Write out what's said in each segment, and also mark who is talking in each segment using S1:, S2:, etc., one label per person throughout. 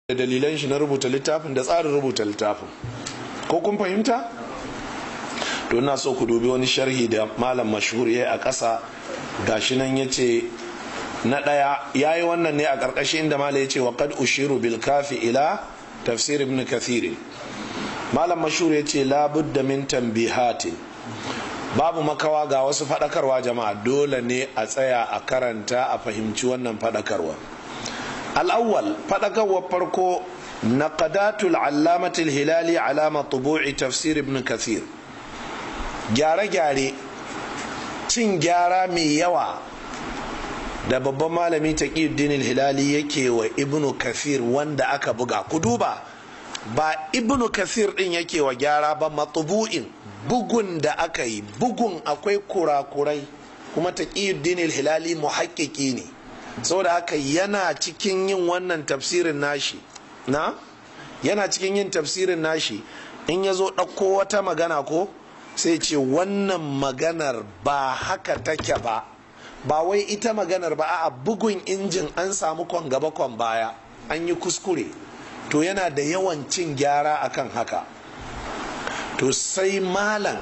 S1: da dalilan shi na rubuta littafin da tsarin rubuta littafin ko kun fahimta to ina so ku dubi wani sharhi da malam mashhur ya a ƙasa gashi nan ya ce na ɗaya ya yi wannan ne a ƙarƙashin inda malam ya ce wa qad ushiru bil kafi ila tafsir ibn kathir malam mashhur ya ce labudda min tanbihatin babu makawa ga wasu faɗakarwa jama'a dole ne a tsaya a karanta a fahimci wannan faɗakarwa الأول فدقوا فرقو نقدات العلامة الهلالي على مطبوع تفسير ابن كثير gyare gyare cin gyara mai yawa da babban malami taqiyuddin hilali yake wa ibnu kathir wanda aka buga ku duba ba ibnu kathir din yake wa gyara ba matbu'in bugun da aka yi bugun akwai kurakurai kuma taqiyuddin hilali muhakkiki ne saboda haka yana cikin yin wannan tafsirin nashi na yana cikin yin tafsirin nashi in ya zo ɗauko wata magana ko sai ce wannan maganar ba haka take ba ba wai ita maganar ba a bugun injin an samu kwan gaba kwan baya an yi kuskure to yana da yawan cin gyara akan haka to sai malam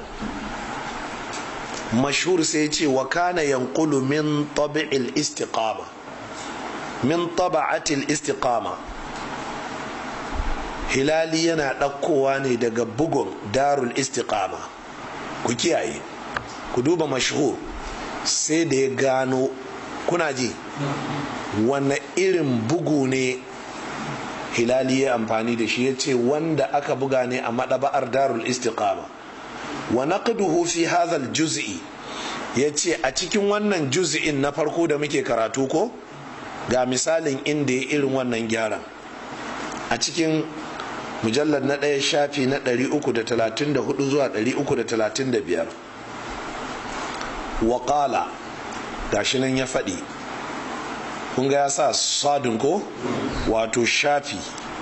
S1: mashhur sai ce wa kana yanqulu min tabi'il istiqama min taba'atil istiqama hilali yana ɗaukowa ne daga bugun darul istiqama ku kiyaye ku duba mashhur sai da ya gano kuna ji wanne irin bugu ne hilali ya amfani da shi ya ce wanda aka buga ne a maɗaba'ar darul istiqama wa naqduhu fi hadha juz'i ya ce a cikin wannan juz'in na farko da muke karatu ko ga misalin inda ya irin wannan gyaran a cikin mujallar na ɗaya shafi na 334 zuwa 335 waƙala gashi nan ya faɗi kun ga ya sa sadin ko wato shafi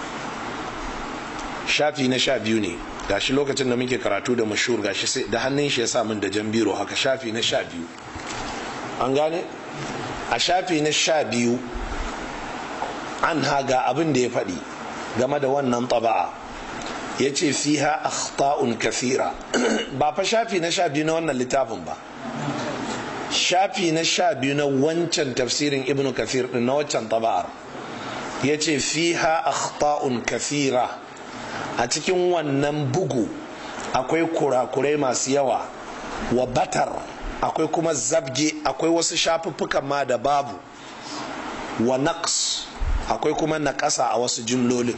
S1: shafi na sha biyu ne gashi lokacin da muke karatu da mashur gashi sai da hannun shi ya sa min da jan biro haka shafi na sha biyu an gane a shafi na sha biyu an haga abin da ya faɗi game da wannan taba'a ya ce fiha akhta'un kathira ba fa shafi na sha biyu na wannan littafin ba shafi na sha biyu na wancan tafsirin ibnu kathir din na wancan taba'ar ya ce fiha akhta'un kathira a cikin wannan bugu akwai kurakurai masu yawa wa batar akwai kuma zabge akwai wasu shafuffukan ma da babu wa naqs akwai kuma naƙasa a wasu jimlolin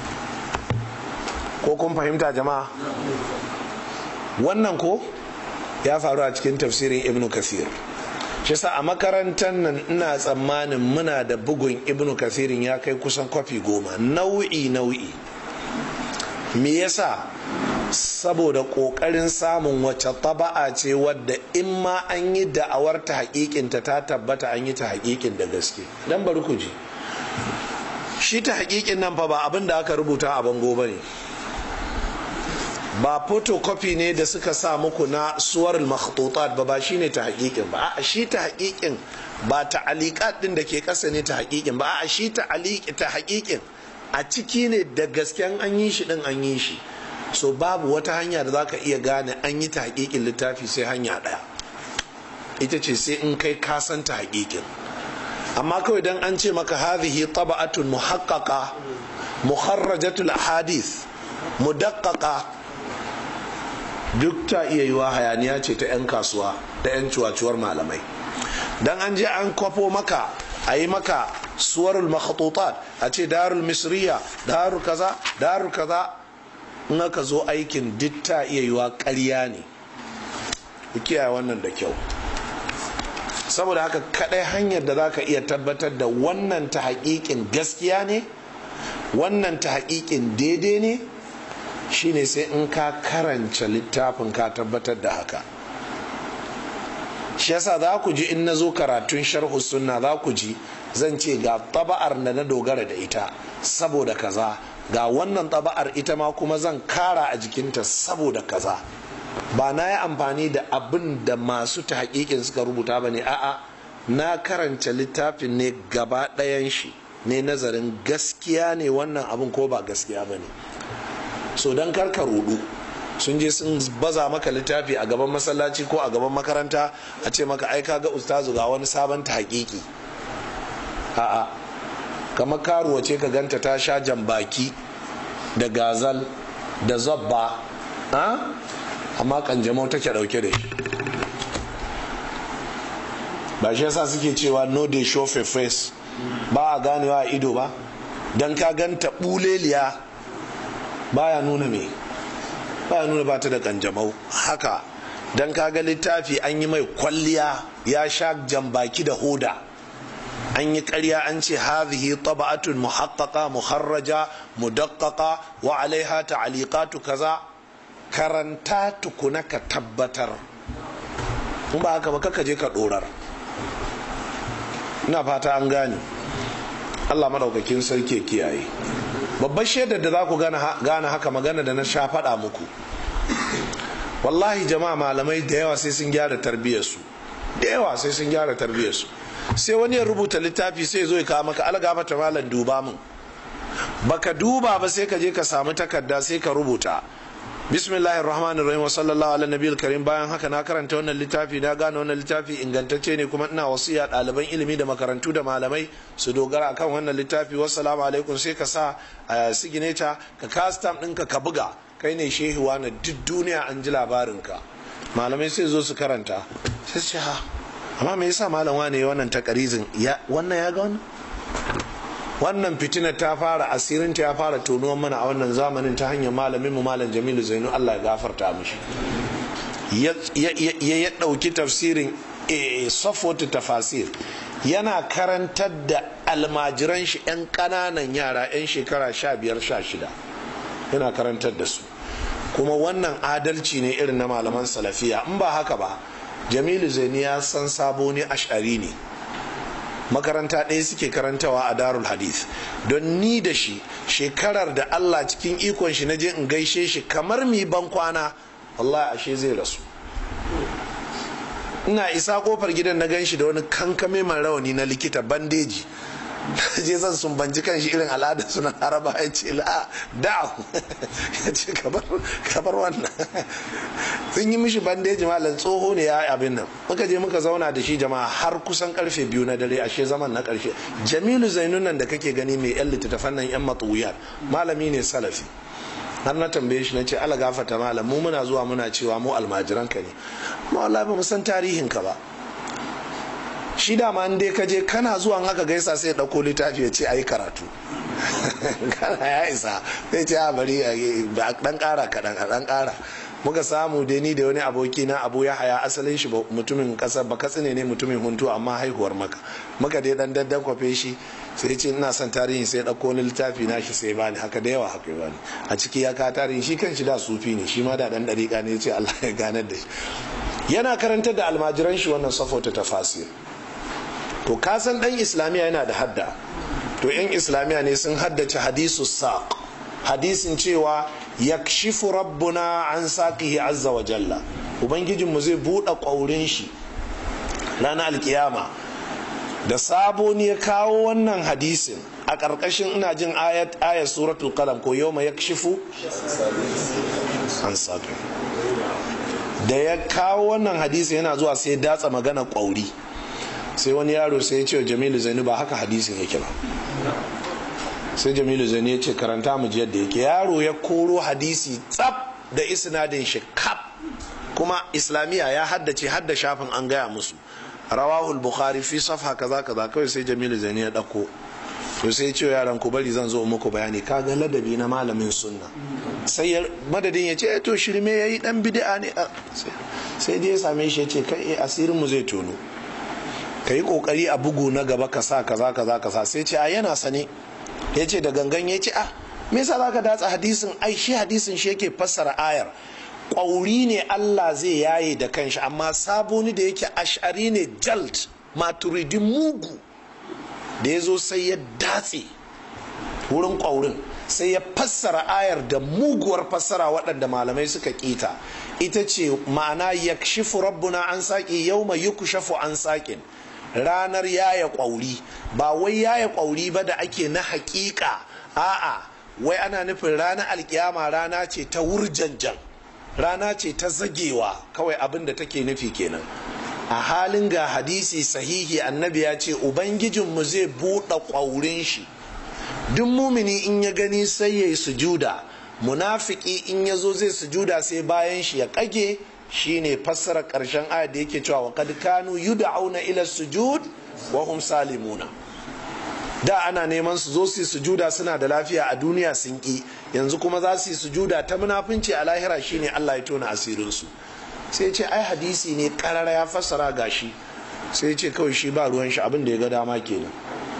S1: ko kun fahimta jama'a wannan ko ya faru a cikin tafsirin ibnu kasir shi sa a makarantar nan ina tsammanin muna da bugun ibnu kasirin ya kai kusan kwafi goma nau'i nau'i me yasa saboda ƙoƙarin samun wace taba'a ce wadda in ma an yi da'awar ta haƙiƙinta ta tabbata an yi ta haƙiƙin da gaske dan bari ku ji shi ta haƙiƙin nan fa ba abin da aka rubuta a bango ba ne ba photocopy ne da suka sa muku na suwar makhtutat ba ba shine ta haƙiƙin ba a shi ta haƙiƙin ba ta aliƙat din da ke ƙasa ne ta haƙiƙin ba a shi ta ta haƙiƙin a ciki ne da gasken an yi shi din an yi shi so babu wata hanya da za ka iya gane an yi ta haƙiƙin littafi sai hanya ɗaya ita ce sai in kai kasan ta haƙiƙin amma kawai dan an ce maka hadhihi taba'atun muhaqqaqa muharrajatul ahadith mudaqqaqa duk ta iya yiwa hayaniya ce ta 'yan kasuwa da 'yan cuwacuwar malamai dan an je an kwafo maka a yi maka suwarul makhatutat a ce darul misriya darul kaza darul kaza in aka zo aikin duk ta iya yiwa ƙarya ne ku kiyaye wannan da kyau saboda haka kadai hanyar da zaka iya tabbatar da wannan ta haƙiƙin gaskiya ne wannan ta haƙiƙin daidai ne shine sai in ka karanta littafin ka tabbatar da haka shi yasa za ku ji in na zo karatun sharhu sunna za ku ji zan ce ga taba'ar da na dogara da ita saboda kaza ga wannan taba'ar ita ma kuma zan kara a jikinta saboda kaza ba na yi amfani da abin da masu ta hakikin suka rubuta ba ne a'a na karanta littafin ne gaba ɗayan shi ne nazarin gaskiya ne wannan abin ko ba gaskiya ba ne so don karka rudu sun je sun baza maka littafi a gaban masallaci ko a gaban makaranta a ce maka ai ga ustazu ga wani sabon ta hakiki a'a kamar karuwa ce ka ganta ta sha jambaki da gazal da zabba amma kanjamau take dauke da shi ba shi yasa suke cewa no dey show for face ba a ganewa a ido ba don ka ganta buleliya baya nuna me baya nuna ba ta da kanjamau haka don ka ga littafi an yi mai kwalliya ya sha jambaki da hoda an yi karya an ce hadhihi taba'atun muhaqqaqa muharraja mudaqqaqa wa alaiha ta'liqatu kaza karanta tukuna ka tabbatar in ba haka ba kaka je ka dorar ina fata an gane Allah madaukakin sarki kiyaye babbar shaidar da za ku gane haka magana da na sha faɗa muku wallahi jama'a malamai da yawa sai sun gyara tarbiyyarsu da yawa sai sun gyara tarbiyyarsu sai wani ya rubuta littafi sai zo ya kawo maka algafa ta malam duba min baka duba ba sai ka je ka samu takarda sai ka rubuta bismillahir rahmanir rahim wa sallallahu ala nabiyil karim bayan haka na karanta wannan littafi na gane wannan littafi ingantacce ne kuma ina wasiya ɗaliban ilimi da makarantu da malamai su dogara akan wannan littafi wassalamu alaikum sai ka sa signature ka kastam ɗinka ka buga kai ne shehuwa na duk duniya an ji labarinka malamai sai zo su karanta sai ce ha amma me yasa malam wane wannan takarizin ya wannan ya ga wannan wannan fitinar ta fara asirinta ya fara tonuwan mana a wannan zamanin ta hanyar malamin mu malam jamilu zainu allah ya gafarta mishi ya ya ɗauki tafsirin safwatu tafasir yana karantar da almajiran shi 'yan ƙananan yara 'yan shekara sha biyar sha shida yana karantar da su kuma wannan adalci ne irin na malaman salafiya in ba haka ba jamilu zaini ya san sabo ne ash'ari ne makaranta ɗaya suke karantawa a darul hadith don ni da shi shekarar da allah cikin ikon shi na je in gaishe shi kamar mi ban kwana wallahi ashe zai rasu ina isa kofar gidan na gan shi da wani kankame mai rawani na likita bandeji je zan sumbanci kan shi irin al'ada suna haraba ya ce la da ya ce kabar wannan sun yi mishi bandeji malam tsoho ne ya abin nan muka je muka zauna da shi jama'a har kusan karfe biyu na dare ashe zaman na karshe jamilu zainun nan da kake gani mai yan littattafan nan yan matsuwiyar malami ne salafi har na tambaye shi na ce ala gafata malam mu muna zuwa muna cewa mu almajiranka ne amma wallahi ba mu san tarihin ka ba shi dama in dai ka je kana zuwa haka gaisa sai ɗauko littafi ya ce a yi karatu kana ya isa sai ce a bari dan ƙara kaɗan a ɗan ƙara muka samu dai ni da wani aboki na abu ya haya asalin shi mutumin ƙasar ba katsine ne mutumin huntu amma haihuwar maka muka dai dan daddan kwafe shi sai ce ina son tarihin sai ɗauko wani littafi na shi sai bani haka da yawa haka bani a ciki ya ka tarihin shi kan shi da sufi ne shi ma da ɗan ɗariƙa ne ya ce Allah ya ganar da shi yana karantar da almajiran shi wannan safota tafasir to kasan dan islamiya yana da hadda to yan islamiya ne sun haddace hadisu saq hadisin cewa yakshifu rabbuna an saqihi azza wa jalla ubangijinmu zai buɗe ƙwaurin shi ranar alkiyama da sabo ne ya kawo wannan hadisin a ƙarƙashin ina jin ayat ayat suratul qalam ko yawma yakshifu an saqi da ya kawo wannan hadisi yana zuwa sai datsa magana ƙwauri sai wani yaro sai ya ce wa jamilu zainu ba haka hadisin yake ba sai jamilu zainu ya ce karanta mu yadda yake yaro ya koro hadisi tsaf da isnadin shi kap kuma islamiyya ya haddace hadda shafin an gaya musu rawahul bukhari fi safha kaza kaza kawai sai jamilu zainu ya dauko to sai ya ce yaran ku bari zan zo muku bayani kaga ladabi na malamin sunna sai madadin ya ce to shirme yayi dan bid'a ne sai dai ya same shi ya ce kai asirin mu zai tono ka yi kokari a bugu na gaba ka sa kaza kaza kaza sai ce a yana sane ya ce da gangan ya ce a me yasa zaka datsa hadisin ai shi hadisin shi yake fassara ayar ƙwauri ne Allah zai yaye da kanshi amma saboni da yake ash'ari ne jalt maturidi mugu da ya zo sai ya datse wurin ƙwaurin sai ya fassara ayar da muguwar fassara waɗanda malamai suka ƙita ita ce ma'ana yakshifu rabbuna an saƙi yau mai yukushafu an saƙin ranar yaya ƙwauri ba wai yaya ƙwauri ba da ake na haƙiƙa a'a wai ana nufin ranar alkiyama rana ce ta wurjanjan rana ce ta zagewa kawai abin da take nufi kenan a halin ga hadisi sahihi annabi ya ce ubangijinmu zai buɗe ƙwaurin shi duk mumini in ya gani sai ya yi sujuda munafiki in ya zo zai sujuda sai bayan shi ya ƙage shine fassara ƙarshen ayat da yake cewa wa kad kanu yud'auna ila sujud wa hum salimuna da ana neman su zo su sujuda suna da lafiya a duniya sun ki yanzu kuma za su yi sujuda ta munafunci a lahira shine Allah ya tona asirinsu sai ce ai hadisi ne karara ya fassara gashi sai ce kawai shi ba ruwan shi abin da ya ga dama kenan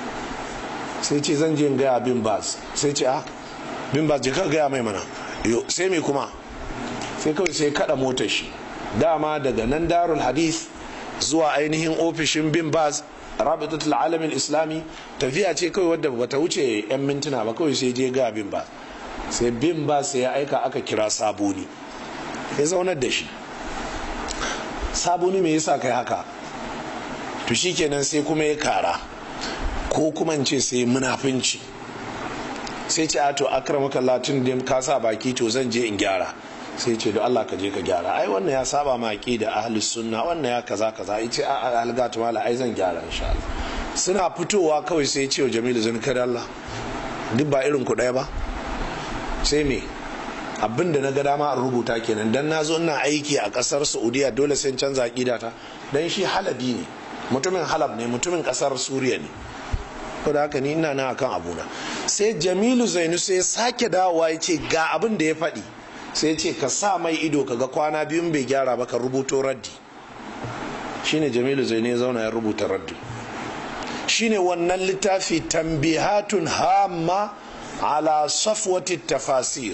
S1: sai ce zan je in gaya bin bas sai ce ah bin bas je ka gaya mai mana yo sai me kuma sai kawai sai kada motar shi dama daga nan darul hadith zuwa ainihin ofishin bin bas rabitatul alamin islami tafiya ce kawai wadda bata wuce yan mintuna ba kawai sai je ga bin ba sai bin ba sai ya aika aka kira sabuni ya zaunar da shi sabuni me yasa kai haka to shikenan sai kuma ya kara ko kuma ce sai munafinci sai ce a to akramaka latin da ka sa baki to zan je in gyara sai ce da Allah ka je ka gyara ai wannan ya saba ma da ahlus sunna wannan ya kaza kaza ai ce a algatu mala ai zan gyara insha Allah suna fitowa kawai sai ce wa Jamilu zan kada Allah duk ba irin ku daya ba sai me abin da na ga dama a rubuta kenan dan na zo ina aiki a kasar Saudiya dole sai canza aqida ta dan shi halabi ne mutumin halab ne mutumin kasar Suriya ne ko da haka ni ina nan akan abuna sai Jamilu Zainu sai sake dawowa ya ce ga abin da ya faɗi sai ce ka sa mai ido kaga kwana biyun bai gyara ba ka rubuto raddi shine jamilu zai ne zauna ya rubuta raddi shine wannan littafi tambihatun hamma ala safwati tafasir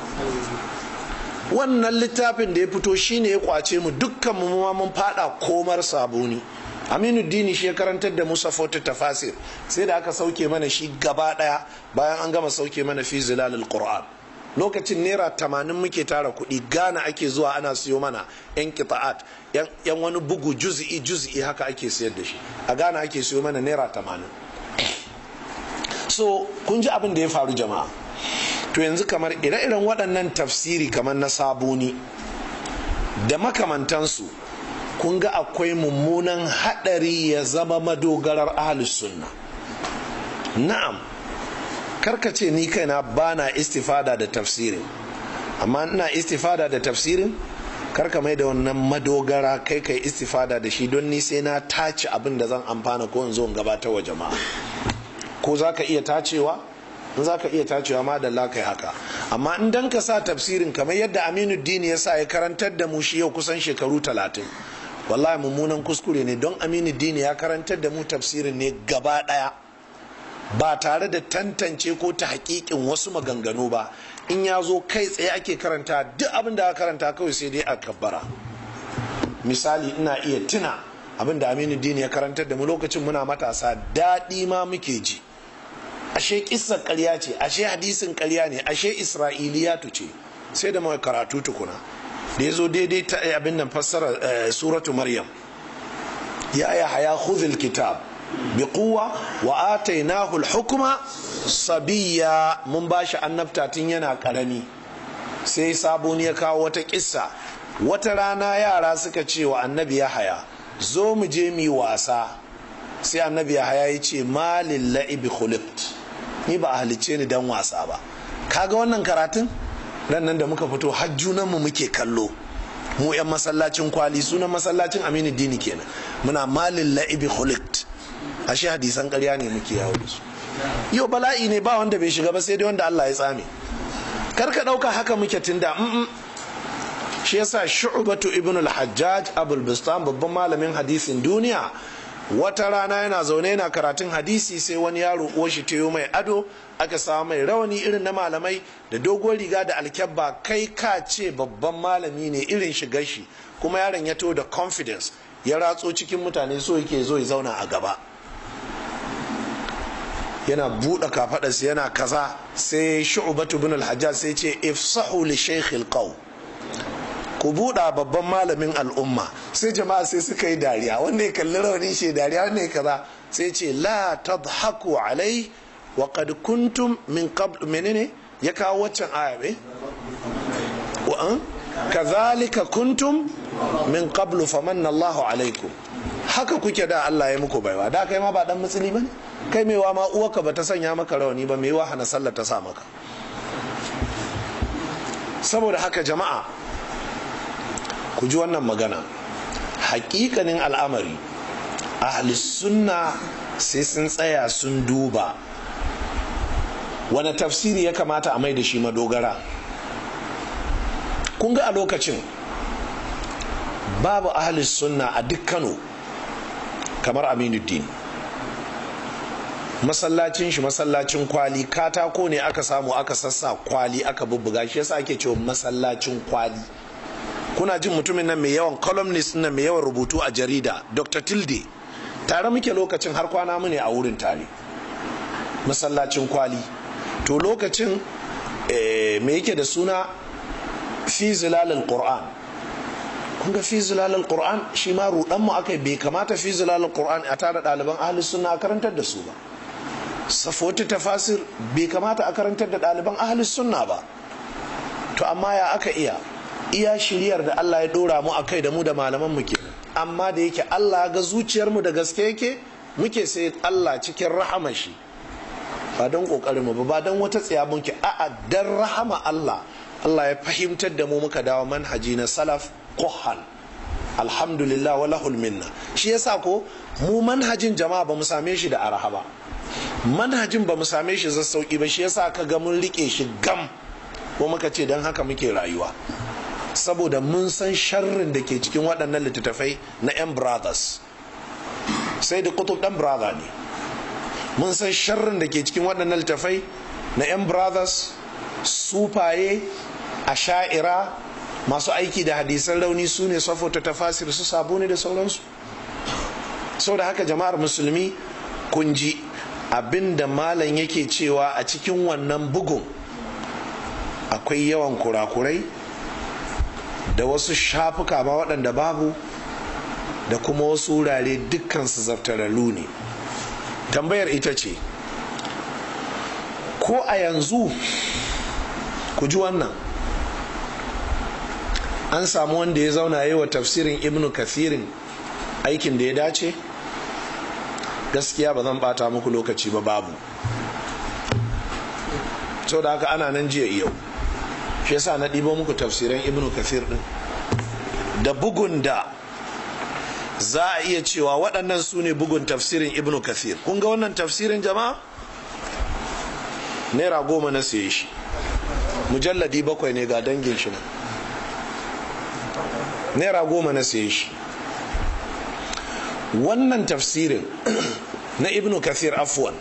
S1: wannan littafin da ya fito shine ya kwace mu dukkan mu mun fada komar sabuni aminu dini shi ya karantar da musa fota tafasir sai da aka sauke mana shi gaba daya bayan an gama sauke mana fi zilalul qur'an lokacin naira tamanin muke tara kuɗi gana ake zuwa ana siyo mana yan kita'at yan wani bugu juzi'i juzi'i haka ake siyar da shi a gana ake siyo mana naira tamanin so kun ji abin da ya faru jama'a to yanzu kamar ire-iren waɗannan tafsiri kamar na sabuni da makamantansu kun ga akwai mummunan haɗari ya zama madogarar ahlus sunna na'am karka ce ni kaina ba na istifada da tafsirin amma ina istifada da tafsirin karka mai da wannan madogara kai kai istifada da shi don ni sai na tace abin da zan amfana ko in zo in gabatar wa jama'a ko za ka iya tacewa in za ka iya tacewa ma da kai haka amma in dan ka sa tafsirin kamar yadda aminu dini ya sa ya karantar da mu shi yau kusan shekaru talatin wallahi mummunan kuskure ne don aminu dini ya karantar da mu tafsirin ne gaba daya ba tare da tantance ko ta hakikin wasu maganganu ba in ya zo kai tsaye ake karanta duk abin da aka karanta kawai sai dai a kabbara misali ina iya tuna abin da aminu dini ya karantar da mu lokacin muna matasa daɗi ma muke ji ashe kissar ƙarya ce ashe hadisin ƙarya ne ashe isra'iliyatu ce sai da mai karatu tukuna da ya zo daidai ta abin nan fassara suratu maryam ya ya haya khudhil kitab bi quwwa wa atainahu al-hukma sabiyya mun bashi annabta tun yana karami sai saboni ya kawo wata kissa wata rana yara suka ce wa annabi ya haya zo mu je mu wasa sai annabi ya haya ya ce malin la'ibi khuliqt ni ba a halicce ni dan wasa ba kaga wannan karatun ran nan da muka fito har mu muke kallo mu yan masallacin kwali sunan masallacin aminu dini kenan muna malin la'ibi khuliqt ashe hadisan ƙarya ne muke yawo da su yau bala'i ne ba wanda bai shiga ba sai dai wanda Allah ya tsame kar ka ɗauka haka muke tunda shi yasa shu'batu ibn al-hajjaj abul bistan babban malamin hadisin duniya wata rana yana zaune yana karatun hadisi sai wani yaro uwar shi ta mai ado aka samu mai rawani irin na malamai da doguwar riga da alkyabba kai ka ce babban malami ne irin shigar shi kuma yaron ya to da confidence ya ratso cikin mutane so yake zo ya zauna a gaba yana buɗe kafaɗarsa yana kaza sai shu'batu ibn al-hajjaj sai ce ifsahu li shaykh al ku buɗa babban malamin al'umma sai jama'a sai suka yi dariya wanda ya kalli rawanin shi dariya wanda ya kaza sai ce la tadhaku alai wa qad kuntum min qabl menene ya kawo waccan aya be wa an kazalika kuntum min qablu famanna Allahu alaikum haka kuke da Allah ya muku baiwa da kai ma ba dan mutsili bane kai mewa ma uwarka ba ta sanya maka rawani ba mewa hana sallar ta sa maka saboda haka jama'a ku ji wannan magana hakikanin al'amari ahli sunna sai sun tsaya sun duba wani tafsiri ya kamata a mai da shi madogara kun ga a lokacin babu ahli sunna a duk kano kamar aminuddin masallacin shi masallacin kwali katako ne aka samu aka sassa kwali aka bubbuga shi yasa ake cewa masallacin kwali kuna jin mutumin nan mai yawan columnist nan mai yawan rubutu a jarida dr tilde tare muke lokacin har kwana mu ne a wurin tare masallacin kwali to lokacin me yake da suna fi zilalil qur'an kun ga fi zilalil qur'an shi ma rudan mu akai bai kamata fi zilalil qur'an a tare ɗaliban ahli sunna a karantar da su ba safoti tafasir bai kamata a karantar da ɗaliban ahli sunna ba to amma ya aka iya iya shiryar da Allah ya dora mu akai da mu da malaman mu ke amma da yake Allah ga zuciyar mu da gaske yake muke sai Allah cikin rahama shi ba don kokarin mu ba don wata tsaya muke a'a dan rahama Allah Allah ya fahimtar da mu muka dawo manhaji na salaf kuhan alhamdulillah wa lahul minna shi yasa ko mu manhajin jama'a ba mu same shi da araha ba manhajin ba mu same shi sassauki ba shi yasa ka ga mun rike shi gam ko muka ce don haka muke rayuwa saboda mun san sharrin da ke cikin waɗannan littattafai na 'yan brothers sai da kutub ɗan brother ne mun san sharrin da ke cikin waɗannan littattafai na 'yan brothers sufaye a sha'ira masu aiki da hadisan rauni su ne safota tafasir su sabo ne da sauransu sau da haka jama'ar musulmi kun ji abin da malam yake cewa a cikin wannan bugun akwai yawan kurakurai da wasu shafuka ma waɗanda babu da kuma wasu wurare dukkansu zaftararru ne tambayar ita ce ko a yanzu ku ji wannan an samu wanda ya zauna yi wa tafsirin ibnu kathirin aikin da ya dace gaskiya ba zan bata muku lokaci ba babu sau da haka ana nan jiya yau shi yasa na ɗibo muku tafsiran ibnu kathir ɗin da bugun da za a iya cewa waɗannan su ne bugun tafsirin ibnu kathir kun ga wannan tafsirin jama'a naira goma na siye shi mujalladi bakwai ne ga dangin shi nan naira goma na siye shi wannan tafsirin na ibnu kathir afwan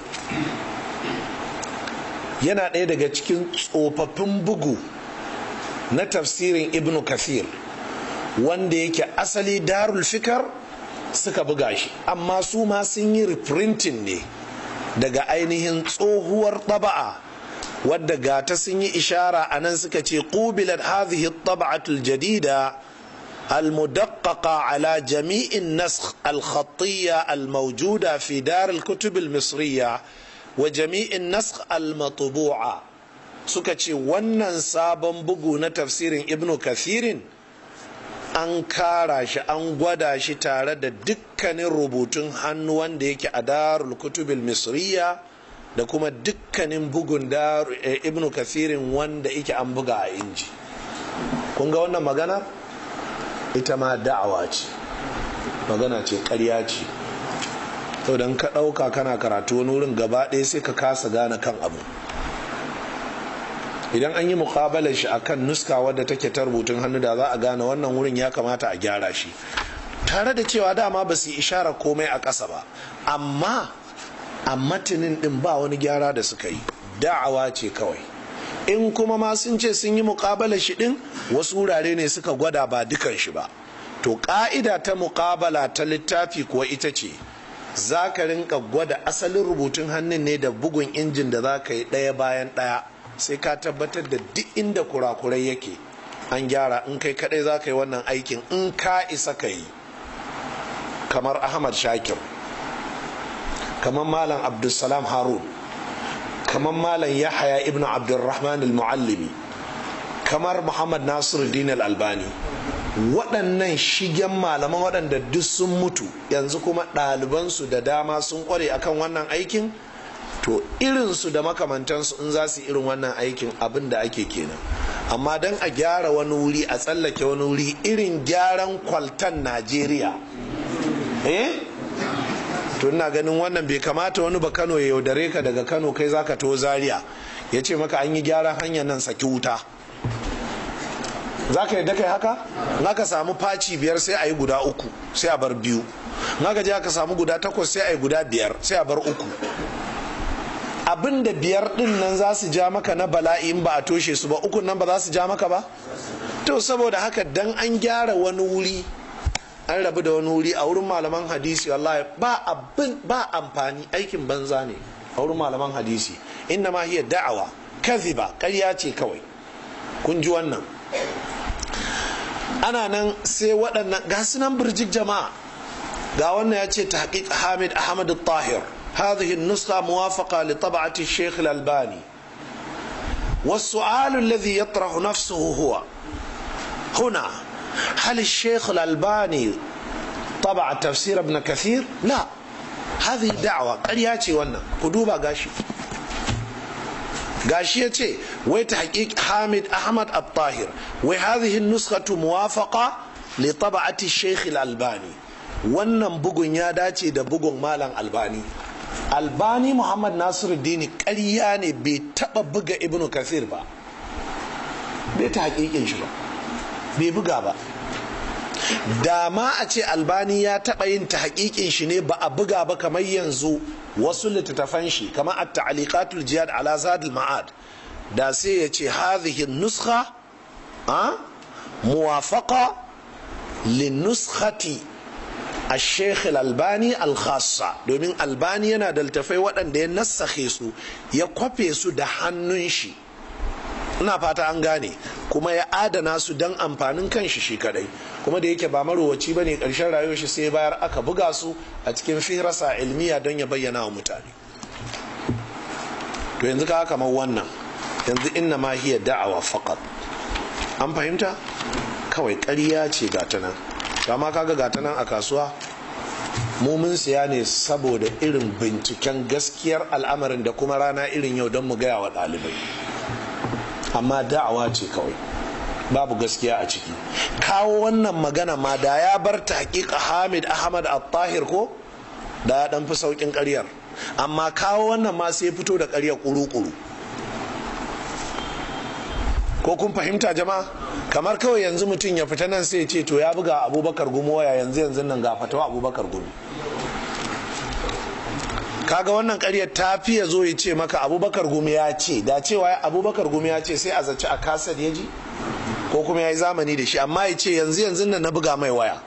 S1: yana ɗaya daga cikin tsofaffin bugu na tafsirin ibnu kathir wanda yake asali darul fikar suka buga shi amma su ma sun yi reprinting ne daga ainihin tsohuwar taba'a wadda gata sun yi ishara a nan suka ce ƙubilar hadhihi taba'atul jadida المدققة على جميع النسخ الخطية الموجودة في دار الكتب المصرية وجميع النسخ المطبوعة سكتشي ونن سابن بقو تفسير ابن كثير an kara shi an gwada shi tare da dukkanin rubutun hannu wanda yake a darul kutubil misriya da kuma dukkanin bugun ibnu kathirin wanda yake an buga a inji kun ga wannan magana ita ma da'awa ce magana ce karya ce to don ka ɗauka kana karatu wani wurin gaba ɗaya sai ka kasa gane kan abu idan an yi mukabalar shi akan nuska wadda take ta rubutun hannu da za a gane wannan wurin ya kamata a gyara shi tare da cewa dama ba su yi ishara komai a ƙasa ba amma a matinin ɗin ba wani gyara da suka yi da'awa ce kawai in kuma ma sun ce sun yi muƙabala shi ɗin wasu wurare ne suka gwada ba dukan shi ba to ƙa'ida ta muƙabala ta littafi kuwa ita ce za ka rinka gwada asalin rubutun hannun ne da bugun injin da za ka yi ɗaya bayan ɗaya sai ka tabbatar da duk inda kurakurai yake an gyara in kai kadai za ka yi wannan aikin in ka isa ka yi kamar ahmad shakir kamar malam abdulsalam harun kamar malam yahaya ibn abdulrahman al-muallimi kamar muhammad nasiruddin al-albani waɗannan shigen malaman waɗanda duk sun mutu yanzu kuma ɗalibansu da dama sun ƙware akan wannan aikin to irinsu da makamantansu in za su irin wannan aikin abin da ake kenan amma don a gyara wani wuri a tsallake wani wuri irin gyaran kwaltan najeriya eh to ina ganin wannan bai kamata wani ba kano ya yaudare ka daga kano kai zaka to zaria ya ce maka an yi gyaran hanyar nan saki wuta za ka yadda kai haka na ka samu faci biyar sai a yi guda uku sai a bar biyu na ka je aka samu guda takwas sai a yi guda biyar sai a bar uku abin da biyar din nan za su ja maka na bala'i in ba a toshe su ba ukun nan ba za su ja maka ba to saboda haka dan an gyara wani wuri an rabu da wani wuri a wurin malaman hadisi wallahi ba abin ba amfani aikin banza ne a wurin malaman hadisi inna ma hiya da'awa kadhiba ƙarya ce kawai kun ji wannan ana nan sai waɗannan ga sunan birjik jama'a ga wannan ya ce tahqiq Hamid Ahmad tahir هذه النسخة موافقة لطبعة الشيخ الألباني والسؤال الذي يطرح نفسه هو هنا هل الشيخ الألباني طبع تفسير ابن كثير لا هذه دعوة قرياتي وانا كدوبا قاشي قاشيتي وتحقيق حامد أحمد الطاهر وهذه النسخة موافقة لطبعة الشيخ الألباني wannan bugun ya dace da bugun malam albani albani muhammad nasiru dini ƙarya ne bai taɓa buga ibnu kasir ba bai ta haƙiƙin shi ba bai buga ba da ma a ce albani ya taɓa yin ta haƙiƙin shi ne ba a buga ba kamar yanzu wasu littattafan shi kamar at ta'liqatul jihad ala zadul ma'ad da sai ya ce hadhihi nuskha a muwafaqa lin nuskhati الشيخ الألباني الخاصة domin albani yana da littafai waɗanda ya nassake su ya kwafe su da hannun shi ina fata an gane kuma ya adana su don amfanin kanshi shi kadai kuma da yake ba marowaci ba ne ƙarshen rayuwar shi sai bayar aka buga su a cikin firasa ilmiya don ya bayyana wa mutane to yanzu ka kamar wannan yanzu inna ma hiya da'awa faqat an fahimta kawai ƙarya ce ga ta nan kama kaga gata nan a kasuwa mu mun siya ne saboda irin binciken gaskiyar al'amarin da kuma rana irin yau don mu gaya wa ɗalibai amma da'awa ce kawai babu gaskiya a ciki kawo wannan magana ma da ya bar ta hakika hamid ahmad al-tahir ko da ya dan fi saukin karyar amma kawo wannan ma sai fito da karyar kuru-kuru ko kun fahimta jama'a kamar kawai yanzu mutum ya fita nan sai ce to ya buga abubakar gumi waya yanzu yanzu nan ga fatawa abubakar gumi kaga wannan karyar ta fi ya zo ya ce maka abubakar gumi ya ce da cewa abubakar gumi ya ce sai a zaci a kasar ya ji ko kuma ya yi zamani da shi amma ya ce yanzu yanzu nan na buga mai waya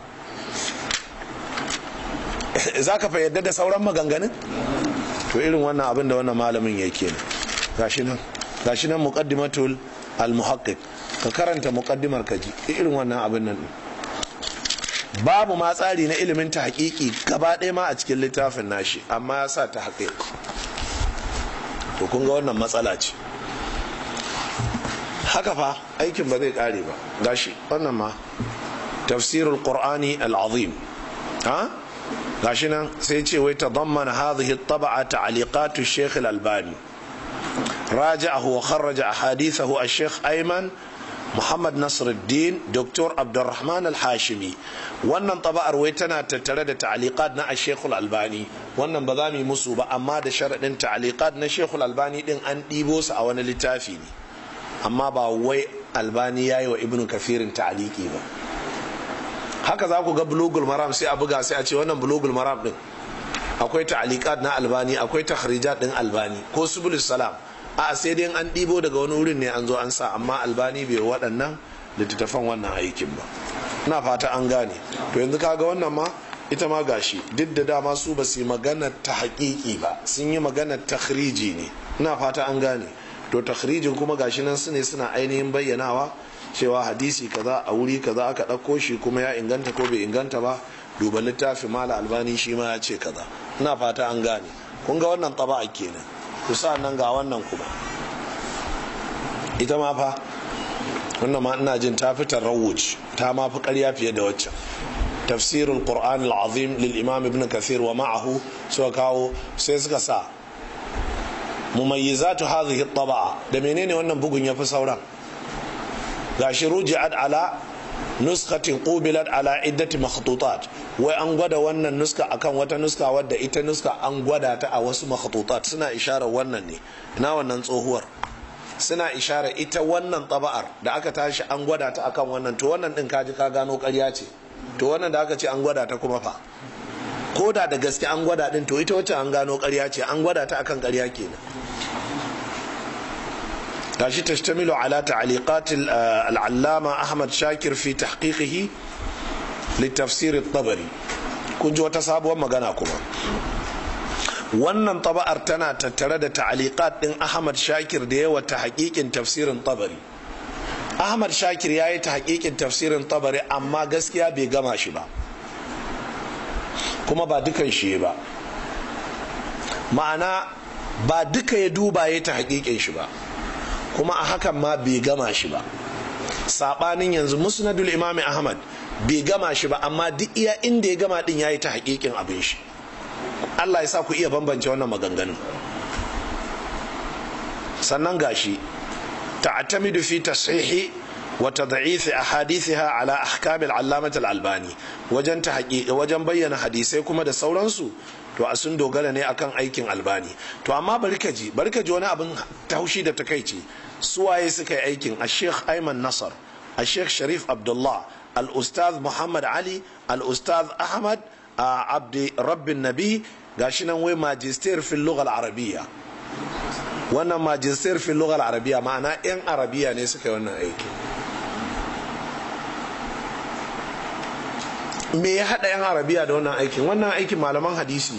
S1: za ka yadda da sauran maganganun to irin wannan abin da wannan malamin ya ke gashi nan gashi nan muqaddimatul al-muhaqqiq ka karanta muqaddimar ka ji irin wannan abin nan babu ma tsari na ilimin ta hakiki gaba ɗaya ma a cikin littafin nashi amma ya sa ta haƙiƙ to kun ga wannan matsala ce haka fa aikin ba zai ƙare ba gashi wannan ma tafsirul qur'ani al-azim ha gashi nan sai ce wai tadammana hadhihi at-tab'a ta'liqat ash-shaykh al-albani راجعه وخرج أحاديثه الشيخ أيمن محمد نصر الدين دكتور عبد الرحمن الحاشمي wannan taba'ar wai tana tattare da ta'aliqat na Sheikhul Albani wannan ba za mu yi musu ba amma da sharaɗin ta'aliqat na Sheikhul Albani din an ɗibo su a wani littafi ne amma ba wai Albani yayi wa Ibn Kafirin ta'aliki ba haka za ku ga bulugul maram sai a buga sai a ce wannan bulugul maram din akwai ta'aliqat na Albani akwai takhrijat din Albani ko subulus salam a sai dai an ɗibo daga wani wurin ne an zo an sa amma albani bai waɗannan littattafan wannan aikin ba na fata an gane to yanzu kaga wannan ma ita ma gashi duk da dama su ba su yi magana ta haƙiƙi ba sun yi magana ta ne na fata an gane to takhrijin kuma gashi nan su ne suna ainihin bayyanawa cewa hadisi kaza a wuri kaza aka ɗauko shi kuma ya inganta ko bai inganta ba duba littafin mala albani shi ma ya ce kaza ina fata an gane kun ga wannan taba'a kenan kusa nan ga wannan kuma ita ma fa wannan ma ina jin ta fitar rawuj ta ma fi ƙarya fiye da waccan tafsirul qur'an al-azim lil imam ibn kathir wa ma'ahu suka kawo sai suka sa mumayyizatu hadhihi at-taba'a da menene wannan bugun yafi sauran gashi ruji'at ala nuskatin qubilat ala iddati makhtutat wai an gwada wannan nuska akan wata nuska wadda ita nuska an gwada ta a wasu makhtutat suna isharar wannan ne ina wannan tsohuwar suna isharar ita wannan taba'ar da aka tashi an gwada ta akan wannan to wannan din kaji ka gano ƙarya ce to wannan da aka ce an gwada ta kuma fa ko da da gaske an gwada din to ita wacce an gano ƙarya ce an gwada ta akan ƙarya kenan gashi tashtamilu ala ta'liqat al-allama Ahmad Shakir fi tahqiqihi litafsir at-Tabari kun ji wata sabuwar magana kuma wannan taba'ar tana tattare da ta'liqat din Ahmad Shakir da yawa ta haƙiƙin tafsirin Tabari Ahmad Shakir ya yi ta haƙiƙin tafsirin Tabari amma gaskiya bai gama shi ba kuma ba dukan shi ba ma'ana ba duka ya duba ya ta haƙiƙin shi ba kuma a hakan ma bai gama shi ba sabanin yanzu musnadul imami ahmad bai gama shi ba amma duk iya inda ya gama din yayi ta hakikin abin shi Allah ya sa ku iya bambance wannan maganganun sannan gashi ta'tamidu fi tashihi wa tad'if ahadithaha ala ahkam al-allamah al-albani wajen ta wajen bayyana hadisai kuma da sauransu to a sun dogara ne akan aikin albani to amma bari ka ji bari ka ji wani abin taushi da takaici suwaye suka yi aikin a sheikh ayman nasar a sheikh sharif abdullah al-ustaz muhammad ali al-ustaz ahmad abdi rabbin nabi gashi nan wai magister fil lughal arabiyya wannan magister fil lughal arabiyya ma'ana yan arabiya ne suka yi wannan aiki me ya haɗa 'yan arabiya da wannan aikin wannan aikin malaman hadisi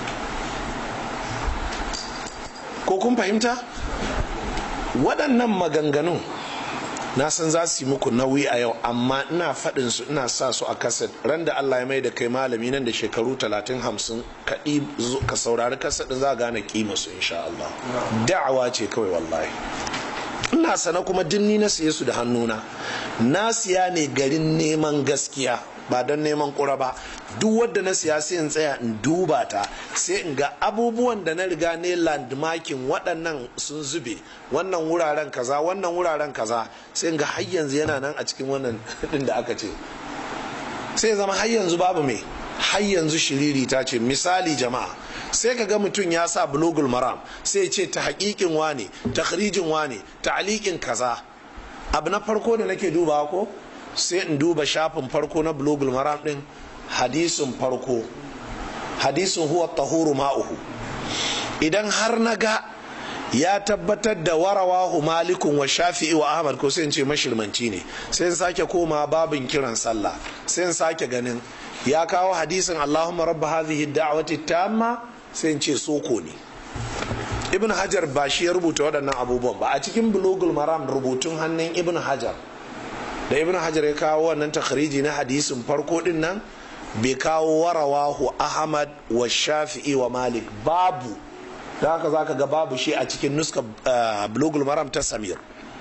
S1: ko kun fahimta waɗannan maganganun na san za su yi muku nauyi a yau amma ina faɗin su ina sa su a kaset ran da Allah ya mai da kai malami nan da shekaru talatin hamsin ka saurari kaset za gane kima su insha Allah da'awa ce kawai wallahi ina sana kuma dinni na siye su da hannuna na siya ne garin neman gaskiya ba don neman kura ba duk wadda na siya sai in tsaya in duba ta sai in ga abubuwan da na riga ne landmarking waɗannan sun zube wannan wuraren kaza wannan wuraren kaza sai in ga har yanzu yana nan a cikin wannan din da aka ce sai zama har yanzu babu mai har yanzu shiriri ta ce misali jama'a sai ka ga mutum ya sa bulogul maram sai ce ta haƙiƙin wane ta wane ta aliƙin kaza abu na farko da nake dubawa ko sai in duba shafin farko na bulogul maram din hadisin farko hadisin huwa tahuru ma'uhu idan har na ga ya tabbatar da warawahu malikun wa shafi'i wa ahmad ko sai in ce mashirmanci ne sai in sake koma babin kiran sallah sai in sake ganin ya kawo hadisin allahumma rabba hadhihi da'wati tamma sai in ce soko ne ibn hajar ba shi ya rubuta waɗannan abubuwan ba a cikin bulogul maram rubutun hannun ibn hajar da ibn hajar ya kawo wannan takhriji na hadisin farko din nan bai kawo warawahu ahmad wa shafi'i wa malik babu da haka zaka ga babu shi a cikin nuska bulugul maram ta samir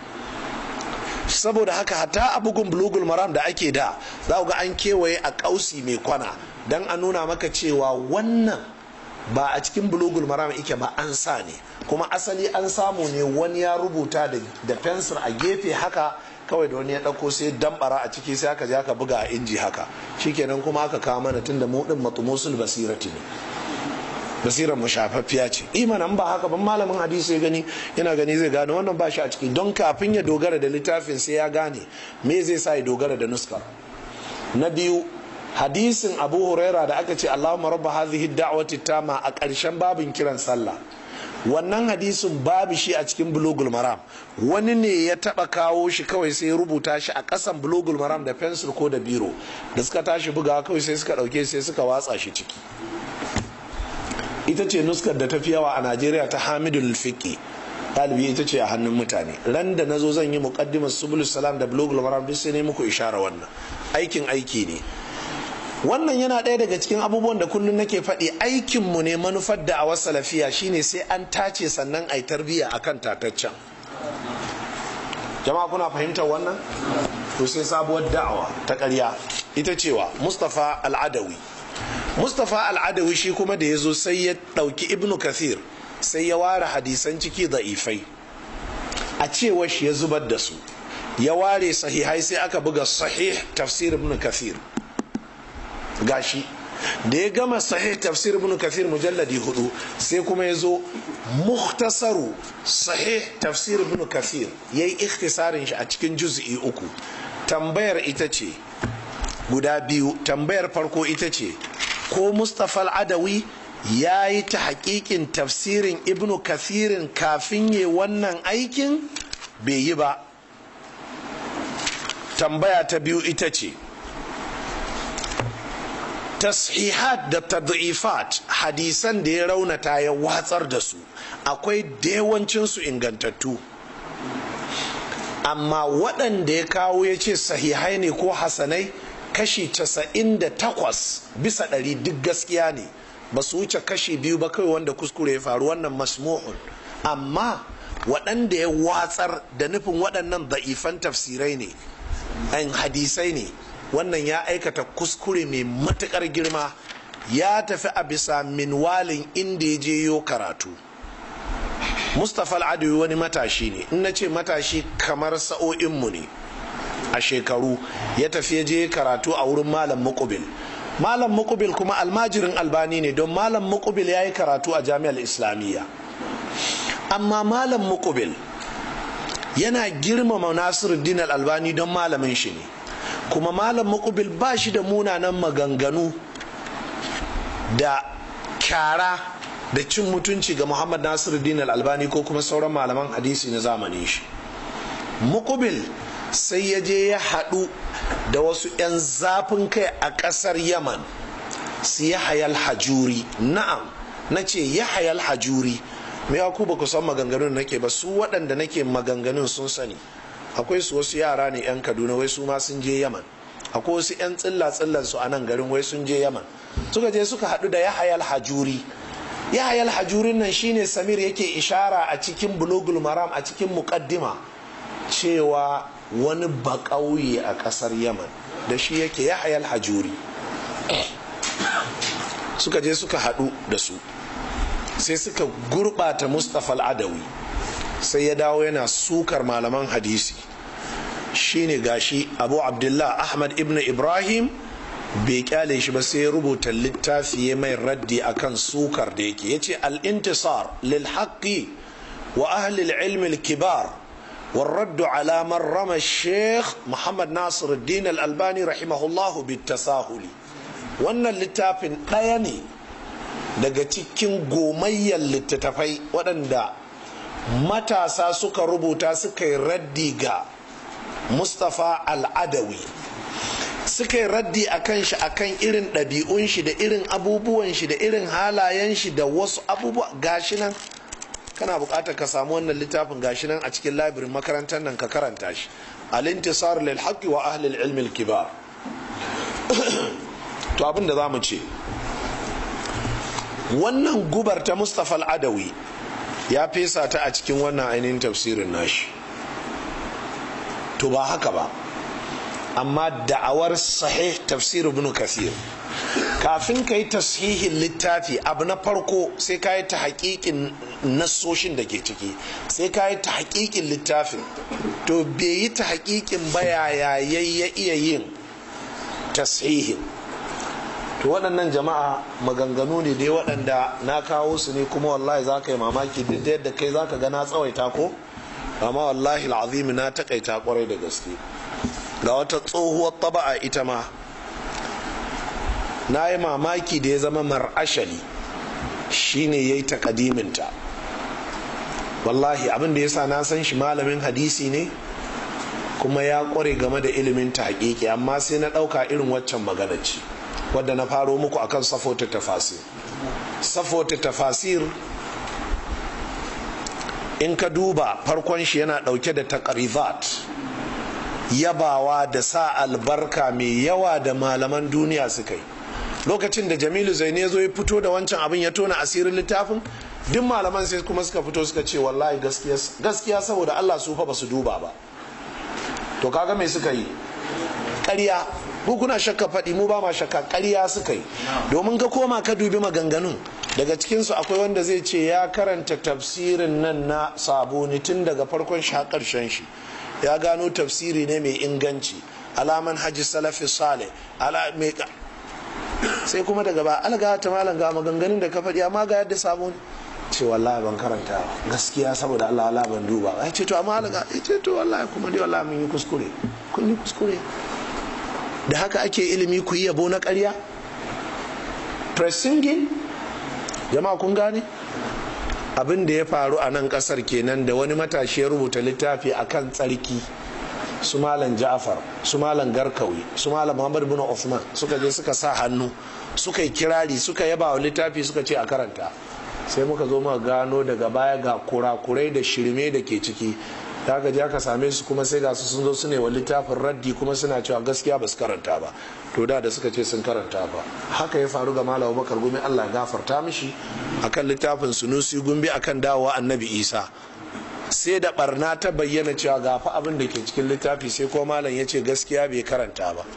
S1: saboda haka hata a bugun bulugul maram da ake da za ga an kewaye a kausi mai kwana don a nuna maka cewa wannan ba a cikin bulugul maram ike ba an sa ne kuma asali an samu ne wani ya rubuta da fensir a gefe haka kawai da wani ya ɗauko sai dambara a ciki sai aka je aka buga a inji haka shikenan kuma aka kawo mana tunda mu din matumusul basirati ne basirar mu shafaffiya ce imanan ba haka ban malamin hadisi ya gani yana gani zai gane wannan ba shi a ciki don kafin ya dogara da littafin sai ya gane me zai sa ya dogara da nuskar na biyu hadisin abu huraira da aka ce allahumma rabba hadhihi da'wati tama a ƙarshen babin kiran sallah wannan hadisin babu shi a cikin bulugul maram wani ne ya taba kawo shi kawai sai rubuta shi a kasan bulugul maram da fensir ko da biro da suka tashi buga kawai sai suka dauke sai suka watsa shi ciki ita ce nuskar da ta fi yawa a najeriya ta hamidul fiqi ɗalibi ita ce a hannun mutane ran da na zo zan yi muqaddimar subulus salam da blogul maram duk sai ne muku ishara wannan aikin aiki ne wannan yana ɗaya daga cikin abubuwan da kullum nake faɗi aikinmu ne manufar da a wasu lafiya shine sai an tace sannan a yi tarbiyya akan tataccen jama'a kuna fahimtar wannan to sai sabuwar da'awa ta ƙarya ita cewa mustapha al'adawi mustapha al'adawi shi kuma da ya zo sai ya ɗauki ibnu kathir sai ya ware hadisan ciki da'ifai a cewar shi ya zubar da su ya ware sahihai sai aka buga sahih tafsir ibn kathir gashi da ya gama sahih tafsir ibn kathir mujalladi hudu sai kuma ya zo muhtasaru sahih tafsir ibn kathir ya yi ikhtisarin shi a cikin juz'i uku tambayar ita ce guda biyu tambayar farko ita ce ko mustapha al-adawi ya yi ta hakikin tafsirin ibn kathirin kafin yi wannan aikin bai yi ba tambaya ta biyu ita ce tashihat da tad'ifat hadisan da ya raunata ya watsar da su akwai da yawancinsu ingantattu amma waɗanda ya kawo ya ce sahihai ne ko hasanai kashi 98 bisa ɗari duk gaskiya ne ba su wuce kashi biyu ba kawai wanda kuskure ya faru wannan masmu'un amma waɗanda ya watsar da nufin waɗannan da'ifan tafsirai ne an hadisai ne wannan ya aikata kuskure mai matukar girma ya tafi a bisa minwalin inda ya je yo karatu mustapha al'adawi wani matashi ne in na ce matashi kamar sa'o'inmu ne a shekaru ya tafi ya je karatu a wurin malam mukubil malam mukubil kuma almajirin albani ne don malam mukubil ya yi karatu a jami'ar islamiyya amma malam mukubil yana girmama nasiruddin albani don malamin shi ne kuma malam mukubil ba shi da munanan maganganu da kyara da cin mutunci ga muhammad nasiruddin albani ko kuma sauran malaman hadisi na zamanin shi mukubil sai ya je ya haɗu da wasu 'yan zafin kai a ƙasar yaman su ya hayal hajuri na'am na ce ya hayal hajuri me ya ku ba ku san maganganun nake ba su waɗanda nake maganganun sun sani akwai su wasu yara ne 'yan kaduna wai su ma sun je yaman akwai wasu 'yan tsilla tsillan su a nan garin wai sun je yaman suka je suka haɗu da yahayal hajuri yahayal hajurin nan shine samir yake ishara a cikin bulugul maram a cikin muqaddima cewa wani baƙauye a ƙasar yaman da shi yake yahayal hajuri suka je suka haɗu da su sai suka gurɓata mustapha al'adawi sai ya dawo yana sukar malaman hadisi shine gashi abu abdullah ahmad ibn ibrahim bai kyale shi ba sai ya rubuta littafi ya mai raddi akan sukar da yake ya ce al'intisar lil haqqi wa ahli ilmi kibar والرد على من رمى الشيخ محمد ناصر الدين الألباني رحمه الله بالتساهل wannan littafin ɗaya ne daga cikin gomayyar littattafai waɗanda matasa suka rubuta suka yi raddi ga mustapha al'adawi suka yi raddi a kan shi a kan irin ɗabi'un shi da irin abubuwan shi da irin halayen shi da wasu abubuwa gashi nan kana buƙatar ka samu wannan littafin gashi nan a cikin labirin makarantar nan ka karanta shi al-intisar lil haqqi wa ahli al-ilm al-kibar to abin da zamu ce wannan gubar ta Mustafa al-Adawi ya fesa ta a cikin wannan ainihin tafsirin nashi to ba haka ba amma da'awar sahih tafsir ibn kathir kafin ka yi tashihin littafi abu na farko sai ka yi ta hakikin nassoshin da ke ciki sai ka yi ta hakikin littafin to bai yi ta hakikin bayaya ya iya yin tashihin to waɗannan jama'a maganganu ne dai waɗanda na kawo su ne kuma wallahi za ka yi mamaki duk da yadda kai za ka ga na tsawaita ko amma wallahi al'azimi na takaita kwarai da gaske ga wata tsohuwar taba'a ita ma na yi mamaki da ya zama mar'ashali shine ya yi takadiminta wallahi abin da ya sa na san shi malamin hadisi ne kuma ya kware game da ilimin ta hakiki amma sai na ɗauka irin waccan magana ce wadda na faro muku akan safota tafasir safota tafasir in ka duba farkon shi yana ɗauke da taqrizat yabawa da sa albarka mai yawa da malaman duniya suka yi lokacin da jamilu zaine ya zo ya fito da wancan abin ya tona asirin littafin duk malaman sai kuma suka fito suka ce wallahi gaskiya saboda allah su fa ba su duba ba to kaga me suka yi ƙarya ku kuna shakka faɗi mu ba ma shakka ƙarya suka yi domin ka koma ka dubi maganganun daga cikinsu akwai wanda zai ce ya karanta tafsirin nan na sabuni tun daga farkon shi har ƙarshen shi ya gano tafsiri ne mai inganci alaman hajji salafi sale sai kuma daga ba alga ta malam ga maganganun da ka faɗi amma ga yadda sabon ce wallahi ban karanta gaskiya saboda Allah Allah ban duba ya ce to amma alga ya ce to wallahi kuma dai wallahi mun yi kuskure kun yi kuskure da haka ake ilimi ku yi yabo na ƙarya pressingin jama'a kun gane abin da ya faru a nan kasar kenan da wani matashi ya rubuta littafi akan tsarki su malam ja'far su malam garkawi su malam muhammad bin Uthman suka je suka sa hannu suka yi kirari suka yaba wa littafi suka ce a karanta sai muka zo muka gano daga baya ga kurakurai da shirme da ke ciki da aka je aka same su kuma sai ga su sun zo su ne wa littafin raddi kuma suna cewa gaskiya ba su karanta ba to da da suka ce sun karanta ba haka ya faru ga malam bakar gumi allah gafarta mishi akan littafin sunusi gumbi akan dawowa annabi isa sai da barna ta bayyana cewa ga fa abin da ke cikin littafi sai ko malam ya ce gaskiya bai karanta ba